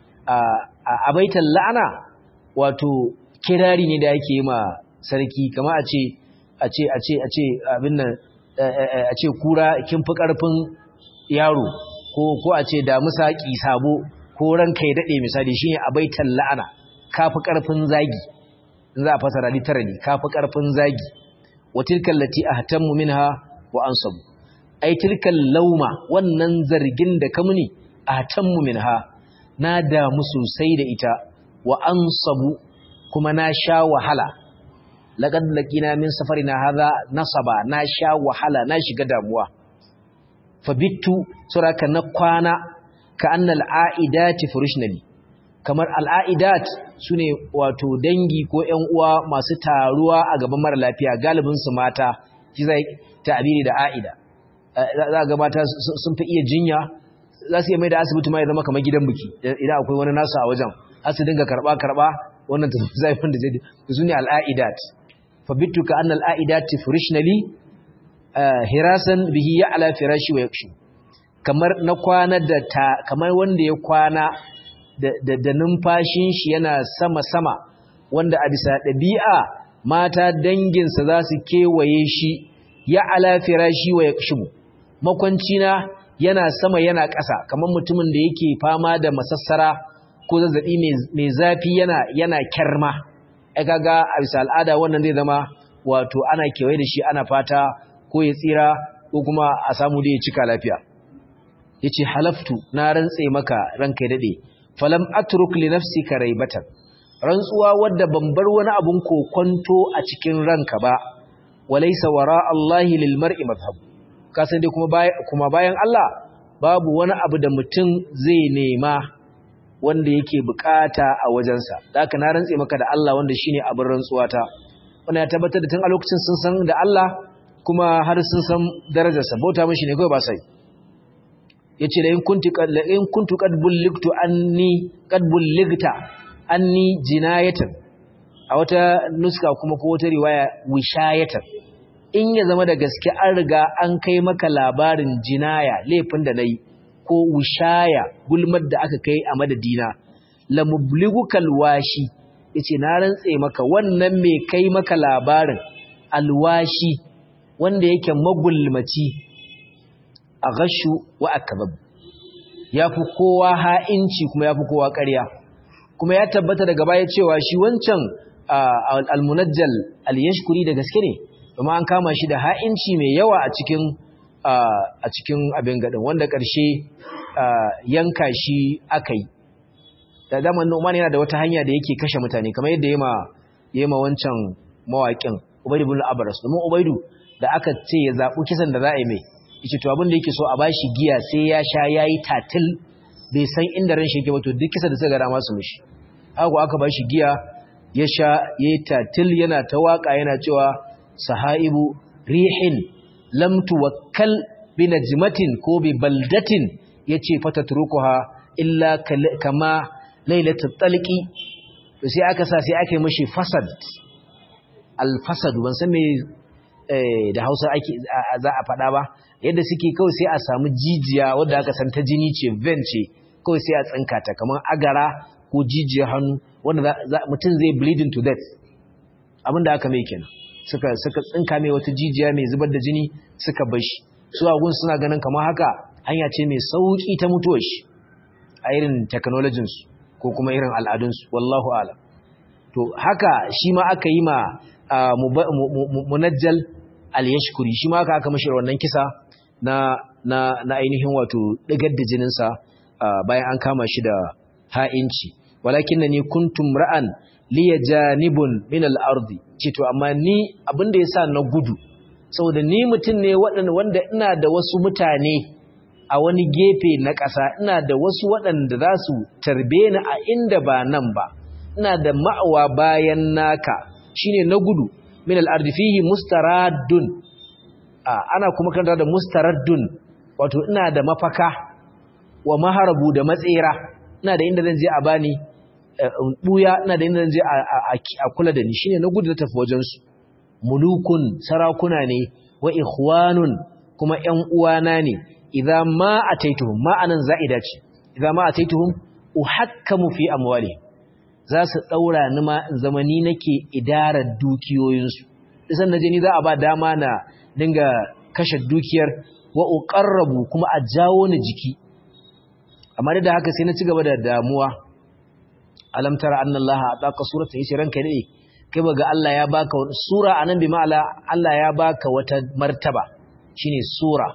a baitan la'ana wato kirari ne da yake yi ma sarki kama a ce a ce a ce a ce abin nan a ce kura kin fi karfin yaro ko ko a ce damusa ki sabo ko ranka ya dade misali shine a baitan la'ana ka fi karfin zagi in za a fasara literally ka fi karfin zagi wa tilkal lati ahtammu minha wa ansabu ai tilkal lauma wannan zargin da ka muni ahtammu minha na damu sosai da ita wa ansabu kuma na sha wahala laqad laqina min safarina hadha nasaba na sha wahala na shiga damuwa fabittu suraka na kwana ka annal aidati furushnali kamar al'aidat sune wato dangi ko ƴan uwa masu taruwa a gaban mara lafiya galibin su mata shi zai ta'abiri da aida za ga mata sun fi iya jinya za su iya mai da asibiti ma ya zama kamar gidan biki idan akwai wani nasu a wajen har su dinga karba karba wannan ta zafin da zai su ne al'aidat fa bitu ka annal aidat furishnali hirasan bihi ya ala firashi wa yakshu kamar na kwana da ta kamar wanda ya kwana da da numfashin shi yana sama sama wanda a bisa ɗabi'a mata danginsa za su kewaye shi ya ala firashi wa yakshu makwancina yana sama yana ƙasa kamar mutumin da yake fama da masassara ko zazzabi mai zafi yana yana kyarma ai kaga a bisa al'ada wannan zai zama wato ana kewaye da shi ana fata ko ya tsira ko kuma a samu da ya cika lafiya yace halaftu na rantse maka ranka ya dade falam atruk li nafsika raibatan rantsuwa wadda ban bar wani abun kokonto a cikin ranka ba walaysa wara Allah lil mar'i madhhab kasan dai kuma kuma bayan Allah babu wani abu da mutum zai nema wanda yake bukata a wajensa haka na rantse maka da Allah wanda shine abin rantsuwata wannan ya tabbatar da tun a lokacin sun san da Allah kuma har sun san darajarsa bauta mishi ne kawai ba sai yace la in kuntu la in kuntu qad bulligtu anni qad bulligta anni jinayatan a wata nuska kuma ko wata riwaya wishayatan in ya zama da gaske an riga an kai maka labarin jinaya laifin da nayi ko wishaya gulmar da aka kai a madadina la mubligukal washi yace na rantse maka wannan me kai maka labarin alwashi wanda yake magulmaci a gashu wa akabab yafi kowa ha'inci kuma yafi kowa ƙarya kuma ya tabbata daga baya cewa shi wancan almunajjal al-yashkuri da gaske ne kuma an kama shi da ha'inci mai yawa a cikin a cikin abin gadin wanda ƙarshe yanka shi aka yi da daman Nu'man yana da wata hanya da yake kashe mutane kamar yadda yema yema wancan mawaƙin Ubayd ibn Abras domin Ubaydu da aka ce ya zabu kisan da za a yi mai yace to abin da yake so a bashi giya sai ya sha yayi tatil bai san inda ran shi yake ba to duk kisan da suka ga dama su mishi haka aka bashi giya ya sha yayi tatil yana ta waka yana cewa sahaibu rihin lam tuwakkal bi najmatin ko bi baldatin yace fatatrukuha illa kama lailatul talqi to sai aka sa sai aka yi mishi fasad al fasad ban san me da Hausa ake za a faɗa ba yadda suke kawai sai a samu jijiya wadda aka san ta jini ce vein ce kawai sai a tsinka ta kamar agara ko jijiya hannu wanda mutum zai bleeding to death abinda aka mai kenan suka suka tsinka mai wata jijiya mai zubar da jini suka bar shi su agun suna ganin kamar haka hanya ce mai sauki ta mutuwar shi a irin technology su ko kuma irin al'adun su wallahu a'lam to haka shi ma aka yi ma munajjal al-yashkuri shi ma aka aka mashi wannan kisa na na na ainihin wato digar da jinin sa bayan an kama shi da ha'inci walakinnani kuntum ra'an liya janibun min al-ardi ce to amma ni abinda yasa na gudu saboda ni mutum ne wanda ina da wasu mutane a wani gefe na ƙasa ina da wasu waɗanda za su tarbe ni a inda ba nan ba ina da ma'awa bayan naka shine na gudu min al-ardi fihi mustaraddun ana kuma kanta da mustaraddun wato ina da mafaka wa maharabu da matsera ina da inda zan je a bani buya ina da inda zan je a kula da ni shine na gudu da tafi wajen su mulukun sarakuna ne wa ikhwanun kuma ƴan uwana ne idza ma ataituhum ma anan za'ida ce idza ma ataituhum uhakkamu fi amwali za su daura ni ma in zama ni nake idarar dukiyoyin su idan naje ni za a ba dama na dinga kashe dukiyar wa uqarrabu kuma a jawo ni jiki amma da haka sai na ci gaba da damuwa alam tara anna allaha ataka suratan yace ranka ne kai baga Allah ya baka sura anan bi ma'ala Allah ya baka wata martaba shine sura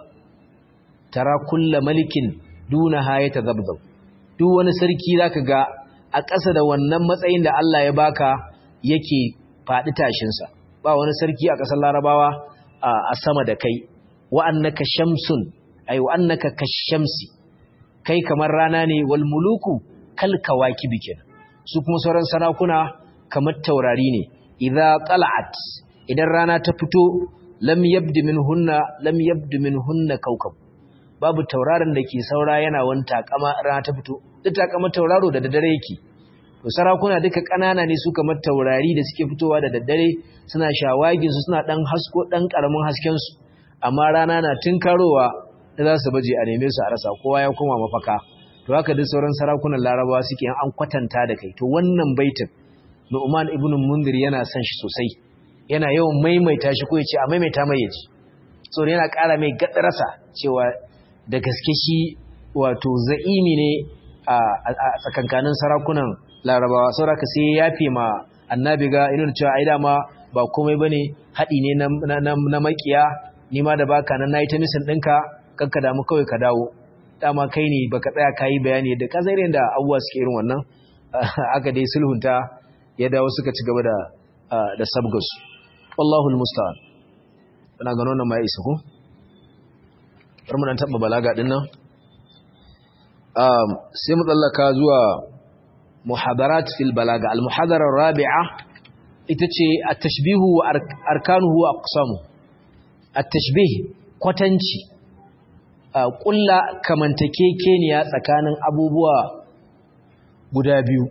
tara kullu malikin duna hayata zabzab duk wani sarki zaka ga a ƙasa da wannan matsayin da Allah ya baka yake faɗi tashin sa ba wani sarki a ƙasar Larabawa a sama da kai wa annaka shamsun ay wa annaka kashamsi kai kamar rana ne wal muluku kal kawakibi kenan su kuma sauran sarakuna kamar taurari ne idza tala'at idan rana ta fito lam yabdi minhunna lam yabdi minhunna kawkab babu tauraron da ke saura yana wani takama rana ta fito duk takama tauraro da daddare yake to sarakuna duka kanana ne su kamar taurari da suke fitowa da daddare suna shawagin su suna dan hasko dan karamin hasken su amma rana na tinkarowa da za su baje a neme su a rasa kowa ya koma mafaka to haka duk sauran sarakunan larabawa suke an kwatanta da kai to wannan baitin Nu'man ibn Mundir yana son shi sosai yana yawan maimaita shi ko yace a maimaita mai yaji so yana ƙara mai gadarasa cewa da gaske shi wato za'imi ne a tsakankanin sarakunan larabawa saboda sai ya yafe ma annabi ga irin cewa ai dama ba komai bane haɗi ne na na makiya ni ma da baka nan nayi ta misin ɗinka kanka damu kawai ka dawo dama kai ne baka tsaya kayi bayani da kazairin da abubuwa suke irin wannan aka dai sulhunta ya dawo suka ci gaba da da sabgas wallahu almusta'an ina gano nan ma ya isa ko har mun taba balaga din nan um sai mu tsallaka zuwa muhadarat fil balaga al muhadara rabi'a ita ce at-tashbihu wa arkanuhu wa aqsamu at-tashbih kwatanci kulla kamantakekeniya tsakanin abubuwa guda biyu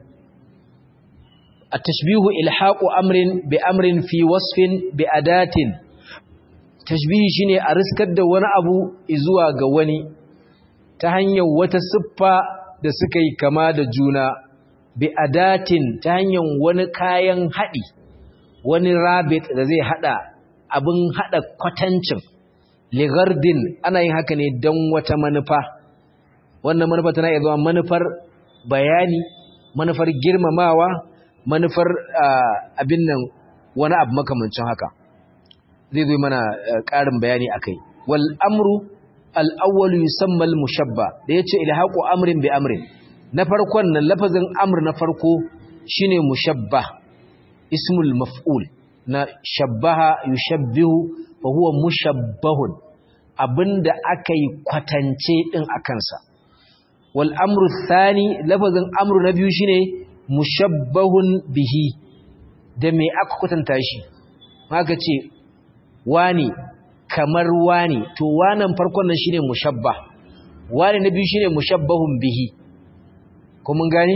التشبيه إلحاق أمر بأمر في وصف بأداة تشبيه شيني أرسكد وانا أبو إزوا غواني تهنيا وتصفى da suka yi kama da juna bi adatin ta hanyar wani kayan haɗi wani rabit da zai haɗa abin haɗa kwatancin ligardin ana yin haka ne don wata manufa wannan manufa tana iya zama manufar bayani manufar girmamawa manufar abin nan wani abu makamancin haka zai zo mana ƙarin bayani akai wal amru al-awwal yusamma al-mushabba da yace ilhaqu amrin bi amrin na farkon nan lafazin amr na farko shine mushabba ismul maf'ul na shabbaha yushabbihu fa huwa mushabbahun abinda akai kwatance din akansa wal amru thani lafazin amru na biyu shine mushabbahun bihi da me aka kwatanta shi maka ce wani kamar wani to wanan farkon nan shine mushabbah wani na biyu shine mushabbahun bihi ko mun gane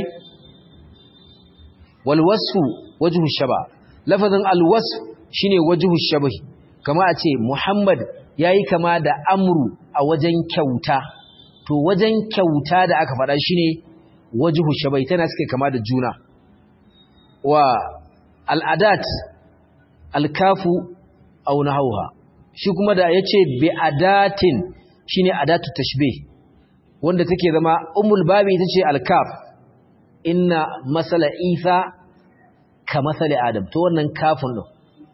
wal wasfu wajhu shaba lafazin al wasf shine wajhu shabahi kama a ce muhammad yayi kama da amru a wajen kyauta to wajen kyauta da aka faɗa shine wajhu shabai tana suke kama da juna wa al'adat alkafu aw nahawha shi kuma da yace bi adatin shine adatu tashbih wanda take zama ummul babi ita ce alkaf inna masala isa ka masala adam to wannan kafin din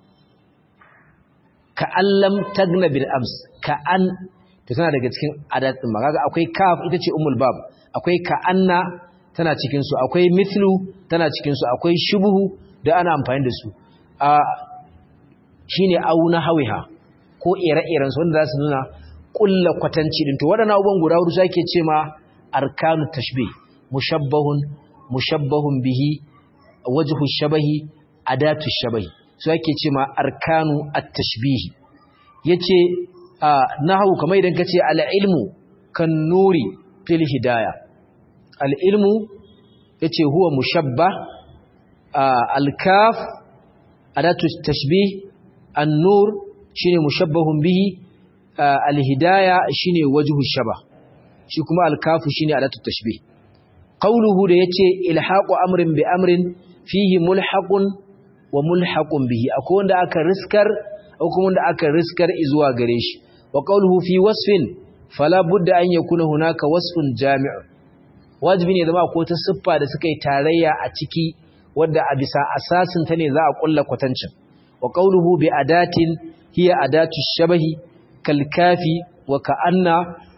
ka allam tagna bil ams ka an to tana daga cikin adat din kaga akwai kaf ita ce ummul bab akwai ka anna tana cikin su akwai mithlu tana cikin su akwai shubhu da ana amfani da su a shine auna hawiha ko ire-iren su wanda za su nuna kulla kwatanci din to waɗannan abubuwan guda hudu sake ce ma arkanu tashbih mushabbahun mushabbahun bihi wajhu shabahi adatu shabahi su ake ce ma arkanu at-tashbih yace nahu kamar idan kace al-ilmu kan nuri fil hidayah al-ilmu yace huwa mushabbah al-kaf adatu tashbih an-nur shine mushabbahun bihi al-hidayah shine wajhu shabah shi kuma al-kafu shine adatu tashbih qawluhu da yace ilhaqu amrin bi amrin fihi mulhaqun wa mulhaqun bihi akwai wanda aka riskar akwai kuma wanda aka riskar zuwa gare shi wa qawluhu fi wasfin fala budda an yakuna hunaka wasfun jami' wajibi ne zama akwai ta siffa da suka yi tarayya a ciki wadda a bisa asasin ta ne za a kulla kwatancin wa qawluhu bi adatin hiya adatu shabahi kal kafi wa ka'anna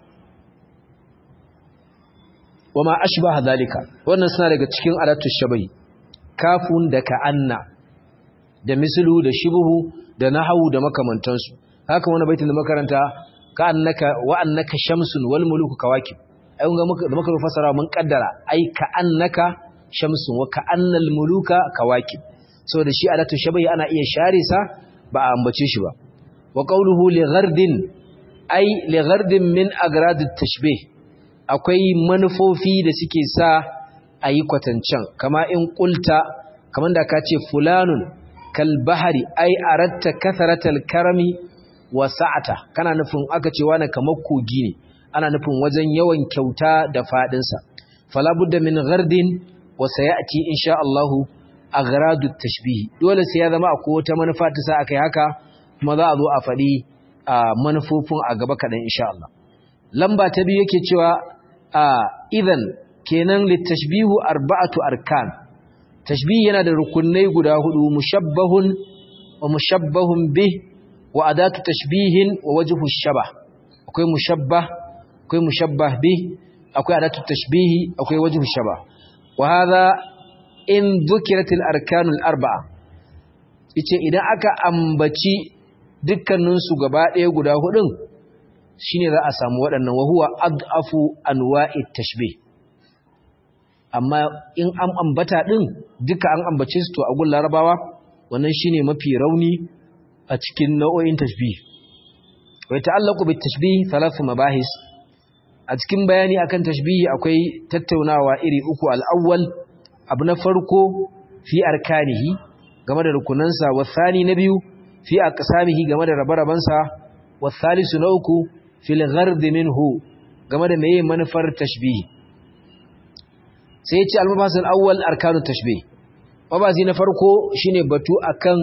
wa ma ashbaha dhalika wannan suna daga cikin adatu shabahi kafun da ka'anna da mislu da shibhu da nahwu da makamantansu haka wani baitin da makaranta ka'annaka wa annaka shamsun wal muluku kawakib ai kun ga muka da muka fasara mun kaddara ai ka'annaka shamsun wa ka'annal muluka kawakib saboda shi adatu shabahi ana iya share sa ba a ambace shi ba wa qawluhu li ghardin ai li ghardin min agradit tashbih akwai manufofi da suke sa ayi kwatancan kama in qulta kaman da ka ce fulanun kal bahari ai aratta kathratal karami wa sa'ata kana nufin aka ce wani kamar kogi ne ana nufin wajen yawan kyauta da fadin sa fala budda min ghardin wa sayati insha Allah aghradu tashbih dole sai ya zama akwai wata manufa ta sa akai haka kuma za a zo a faɗi manufofin a gaba kaɗan insha Allah lamba ta biyu yake cewa idan kenan litashbihu arba'atu arkan tashbih yana da rukunai guda hudu mushabbahun wa mushabbahun bih wa adatu tashbihin wa wajhu shabah akwai mushabbah akwai mushabbah bih akwai adatu tashbihi akwai wajhu shabah wa hadha in dhukiratil arkanul arba'a yace idan aka ambaci dukkanin su gaba ɗaya guda hudun shine za a samu waɗannan wa huwa adafu anwa'it tashbih amma in an ambata din duka an ambace su to a gun larabawa wannan shine mafi rauni a cikin nau'o'in tashbih wa ta'allaqu bit tashbih thalath mabahis a cikin bayani akan tashbih akwai tattaunawa iri uku al-awwal abu na farko fi arkanihi game da rukunansa wa thani na biyu fi aqsamihi game da rabarabansa wa thalisu na uku fil ghard minhu game da meye manufar tashbih sai ya ce al-mabasil awwal arkanu tashbih mabazi na farko shine batu akan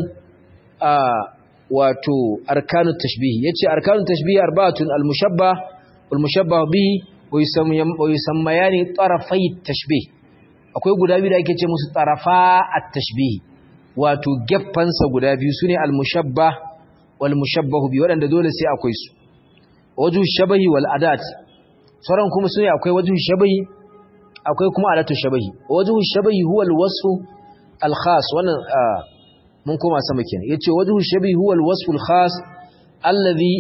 wato arkanu tashbih yace arkanu tashbih arba'atun al-mushabbah wal mushabbah bihi wa yusammayani tarafai tashbih akwai guda biyu da ake ce musu tarafa at-tashbih wato geffansa guda biyu sune al-mushabbah wal mushabbah bi wadanda dole sai akwai su wajhu shabahi wal adat sauran kuma sune akwai wajhu shabahi akwai kuma adatu shabahi wajhu shabahi huwa al-wasfu al-khas wannan mun koma sama kenan yace wajhu shabahi huwa al-wasfu al-khas alladhi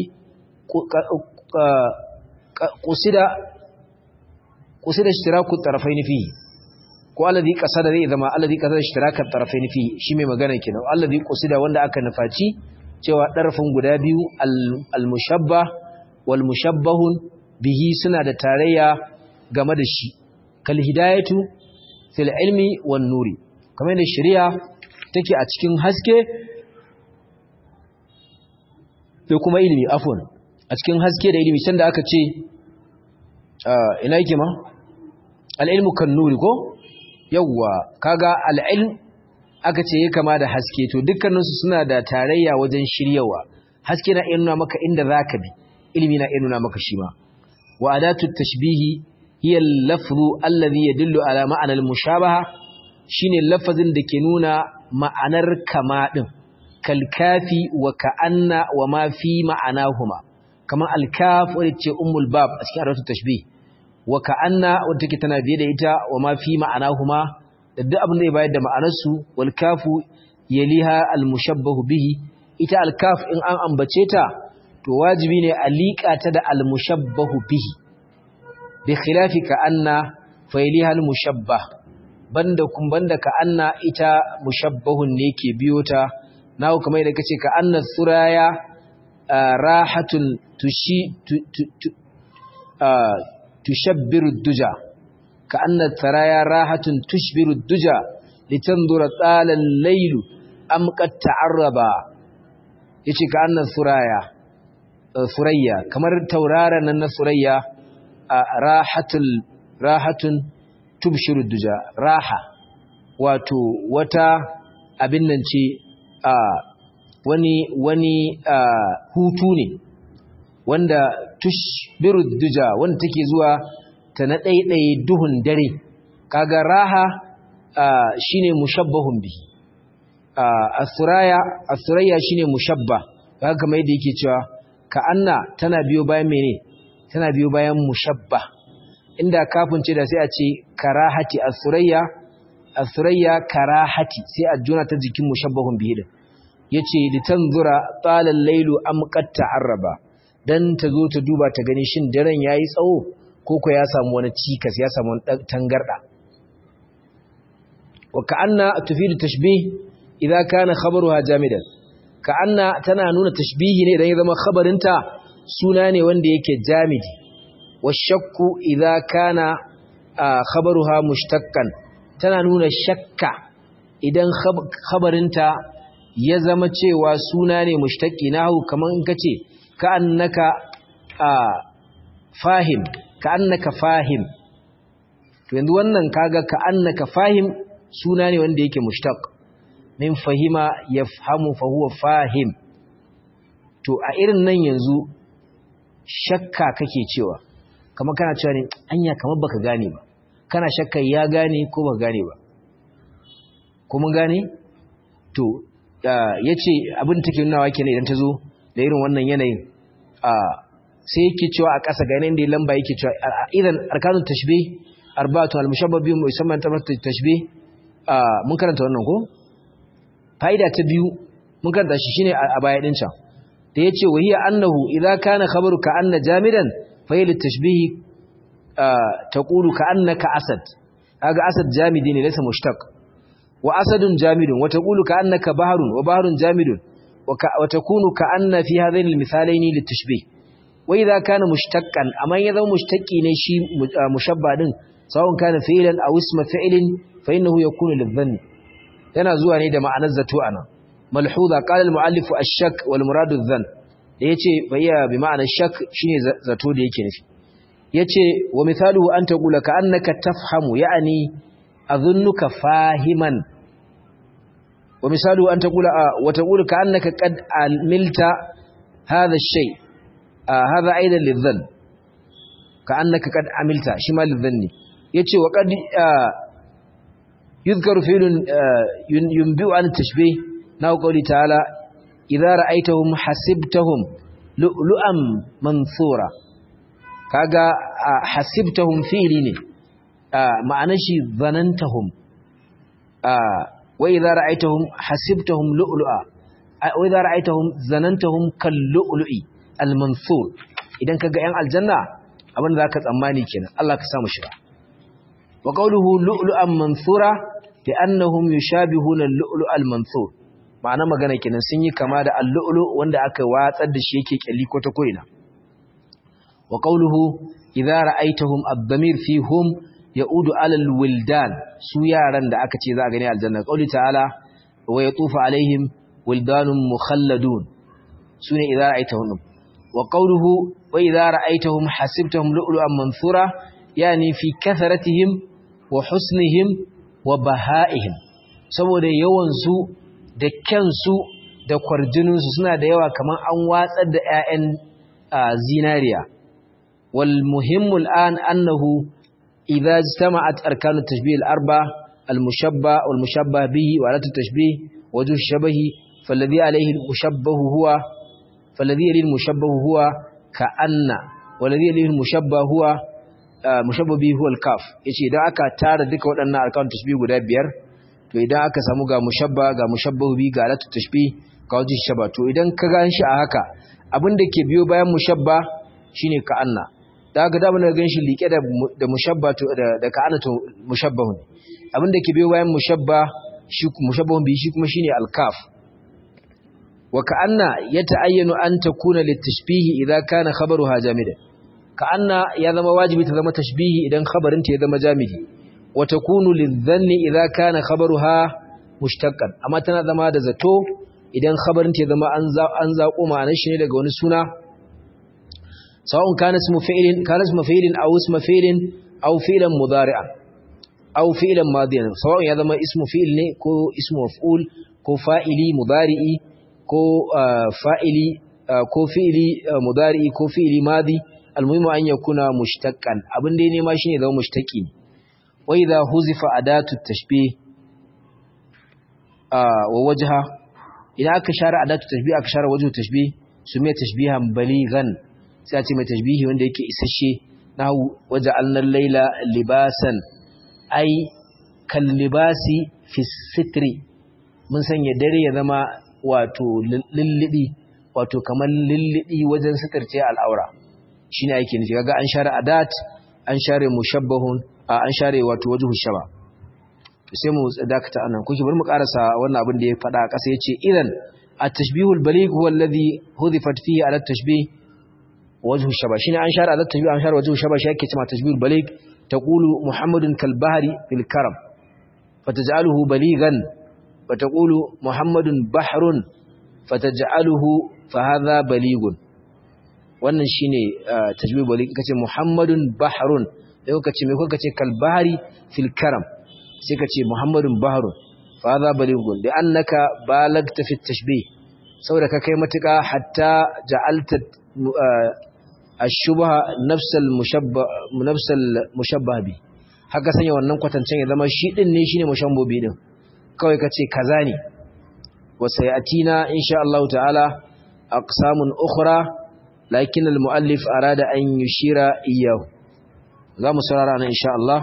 qusida qusida ishtiraku at-tarafayn fihi ko alladhi qasada zai zama alladhi qasada ishtiraka at-tarafayn fihi shi mai magana kenan alladhi qusida wanda aka nufaci cewa darafin guda biyu al-mushabbah wal mushabbahun bihi suna da tarayya game da shi kal hidayatu fil ilmi wan nuri kamar da shari'a take a cikin haske da kuma ilimi afwan a cikin haske da ilimi sanda aka ce ina yake ma al-ilmu kan nuri ko yawwa kaga al-ilm aka ce ya kama da haske to dukkaninsu suna da tarayya wajen shiryawa haske na iya nuna maka inda zaka bi ilimi na iya nuna maka shi ma wa adatu tashbihi hiya al-lafzu alladhi yadullu ala ma'ana al-mushabaha shine lafazin da ke nuna ma'anar kama din kalkafi wa ka'anna wa ma fi ma'anahuma kamar al-kaf wadda ce ummul bab a cikin adatu tashbih wa ka'anna wadda take tana biye da ita wa ma fi ma'anahuma da duk abin da ya bayar da ma'anarsu wal kafu yaliha al-mushabbahu bihi ita al-kaf in an ambace ta to wajibi ne a liƙa ta da al-mushabbahu bihi bi khilafi ka anna failiha al-mushabbah banda kun banda ka anna ita mushabbahun ne ke biyo ta nawo kamar da kace ka anna suraya rahatun tushi tushabbiru duja ka anna taraya rahatun tushbiru duja litandura tsalan lailu am qad ta'arraba yace ka anna suraya surayya kamar tauraron nan na surayya rahatul rahatun tubshiru duja raha wato wata abin nan ce wani wani hutu ne wanda tushbiru duja wanda take zuwa ta na ɗaiɗaye duhun dare kaga raha shine mushabbahun bi asuraya asuraya shine mushabba kaga kamar yadda yake cewa ka anna tana biyo bayan mene tana biyo bayan mushabba inda kafin ce da sai a ce karahati asurayya asurayya karahati sai a juna ta jikin mushabbahun bihi din yace litanzura talal lailu am qad ta'arraba dan ta zo ta duba ta gani shin daren yayi tsawo ko ko ya samu wani cikas ya samu wani tangarda wa ka'anna tufidu tashbih idza kana khabaruha jamidan ka'anna tana nuna tashbihi ne idan ya zama khabarinta suna ne wanda yake jamidi wa shakku idza kana khabaruha mushtaqqan tana nuna shakka idan khabarinta ya zama cewa suna ne mushtaqi nahu kaman kace ka annaka fahim ka annaka fahim to yanzu wannan kaga ka annaka fahim suna ne wanda yake mushtaq min fahima yafhamu fa huwa fahim to a irin nan yanzu shakka kake cewa kamar kana cewa ne anya kamar baka gane ba kana shakka ya gane ko baka gane ba ko mun gane to yace abin take nunawa kenan idan ta zo da irin wannan yanayin sai yake cewa a ƙasa ga yanayin da lamba yake cewa idan arkanun tashbih arba'atu al-mushabbah bi musamman tabat tashbih mun karanta wannan ko fa'ida ta biyu mun karanta shi shine a baya din can da yace wa hiya annahu idza kana khabaru ka anna jamidan fa hiya litashbih taqulu ka annaka asad kaga asad jamidi ne laysa mushtaq wa asadun jamidun wa taqulu ka annaka baharun wa baharun jamidun wa takunu ka anna fi hadaini almithalaini litashbih wa idza kana mushtaqan amma ya zama mushtaqi ne shi mushabba din sawun kana fi'lan aw isma fi'lin fa innahu yakunu lidhanni yana zuwa ne da ma'anar zato ana malhuza qala al-mu'allif ash-shak wal muradu adh-dhann da yace bayya bi ma'anar shak shine zato da yake nufi yace wa mithaluhu an taqula ka annaka tafhamu ya'ni adhunnuka fahiman wa misaluhu an taqula wa taqulu ka annaka qad amilta hadha ash-shay hadha aidan lidhann ka annaka qad amilta shi ma lidhanni yace wa qad يذكر فعل ينبئ عن التشبيه نحو قوله تعالى إذا رأيتهم حسبتهم لؤلؤا منثورا kaga hasibtahum fi'li ne ma'anar shi zanantahum wa idza ra'aytahum hasibtahum lu'lu'a wa idza ra'aytahum zanantahum kal lu'lu'i al mansur idan kaga yan aljanna abin da zaka tsammani kenan Allah ka samu shiga wa qawluhu lu'lu'an mansura bi annahum yushabihuna al-lu'lu' al-mansur ma'ana magana kenan sun yi kama da al-lu'lu wanda aka watsar da shi yake kyalli ko ta koina wa qawluhu idza ra'aytahum ad-damir fihum ya'udu 'ala al-wildan su yaran da aka ce za a gani aljanna qawli ta'ala wa yatufu alaihim wildanun mukhalladun sune idza ra'aytahum wa qawluhu wa idza ra'aytahum hasibtahum lu'lu'an mansura yani fi katharatihim wa husnihim wa baha'ihim saboda yawansu da kyansu da kwarjininsu suna da yawa kamar an watsar da 'ya'yan zinariya wal muhimmul an annahu idza ijtama'at arkanu tashbih al-arba al-mushabba wal mushabba bihi wa alatu tashbih wajhu shabahi falladhi alayhi al-mushabbahu huwa falladhi alayhi al-mushabbahu huwa ka'anna walladhi alayhi al-mushabba huwa mushabbabi huwa al-kaf yace idan aka tara duka waɗannan arkan tashbih guda biyar to idan aka samu ga mushabba ga mushabbahu bi ga alatu tashbih ga wajhi shaba to idan ka gan shi a haka abin da ke biyo bayan mushabba shine ka'anna da haka da mun gan shi liƙe da da mushabba to da da ka'anna to mushabbahu abin da ke biyo bayan mushabba shi mushabbahun bi shi kuma shine al-kaf wa ka'anna yata'ayyanu an takuna litashbihi idza kana khabaruha jamidan ka'anna ya zama wajibi ta zama tashbihi idan khabarin ta ya zama jamidi wa takunu lidhanni idza kana khabaruha mushtaqqan amma tana zama da zato idan khabarin ta ya zama an za an zaƙo ma'anar shi ne daga wani suna sawa'un kana ismu fi'lin kana ismu fi'lin aw ismu fi'lin aw fi'lan mudari'an aw fi'lan madiyan sawa'un ya zama ismu fi'il ne ko ismu maf'ul ko fa'ili mudari'i ko fa'ili ko fi'ili mudari'i ko fi'ili madi almuhimu an yakuna mushtaqqan abin da ne ma shine zama mushtaqi wa idha huzifa adatu tashbih wa wajha idan aka share adatu tashbih aka share wajhu tashbih sume tashbihan balighan sai a ce mai tashbihi wanda yake isasshe nahu waja'alna al-laila libasan ai kal libasi fi sitri mun sanya dare ya zama wato lullubi wato kamar lullubi wajen sitarce al'aura shine yake nufi kaga an share adat an share mushabbahun an share wato wajhu shaba sai mu dakata anan kuke bari mu karasa wannan abin da ya faɗa a ƙasa yace idan at-tashbihu al-baligh huwa alladhi hudifat fihi ala at-tashbih wajhu shaba shine an share ala at-tashbih an share wajhu shaba shi yake cewa tashbih al-baligh taqulu muhammadun kal bahri fil karam fataj'aluhu balighan wa taqulu muhammadun bahrun fataj'aluhu fa hadha balighun wannan shine tashbih baligh kace muhammadun bahrun sai kace me kuka ce kal bahri fil karam sai ka ce muhammadun baharun fa za balighun da annaka balagta fi tashbih saboda ka kai matuka hatta ja'alta ash-shubha nafsal mushabba nafsal mushabbah bi haka sanya wannan kwatancen ya zama shi din ne shine mushabbobi din kawai ka ce kaza ne wa sayatina insha Allah ta'ala aqsamun ukhra lakin al-muallif arada an yushira iyyahu za mu saurara nan insha Allah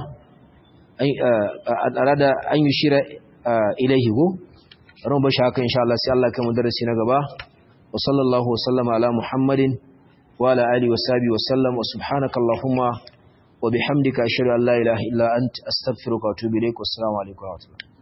arada an yi shira ilaihi go ran bashi haka insha Allah sai Allah kai mu darasi na gaba wa sallallahu wa sallama ala muhammadin wa ala alihi wa sahbihi wa sallam wa subhanaka allahumma wa bihamdika ashhadu an la ilaha illa anta astaghfiruka wa atubu ilaik wa assalamu alaikum wa rahmatullahi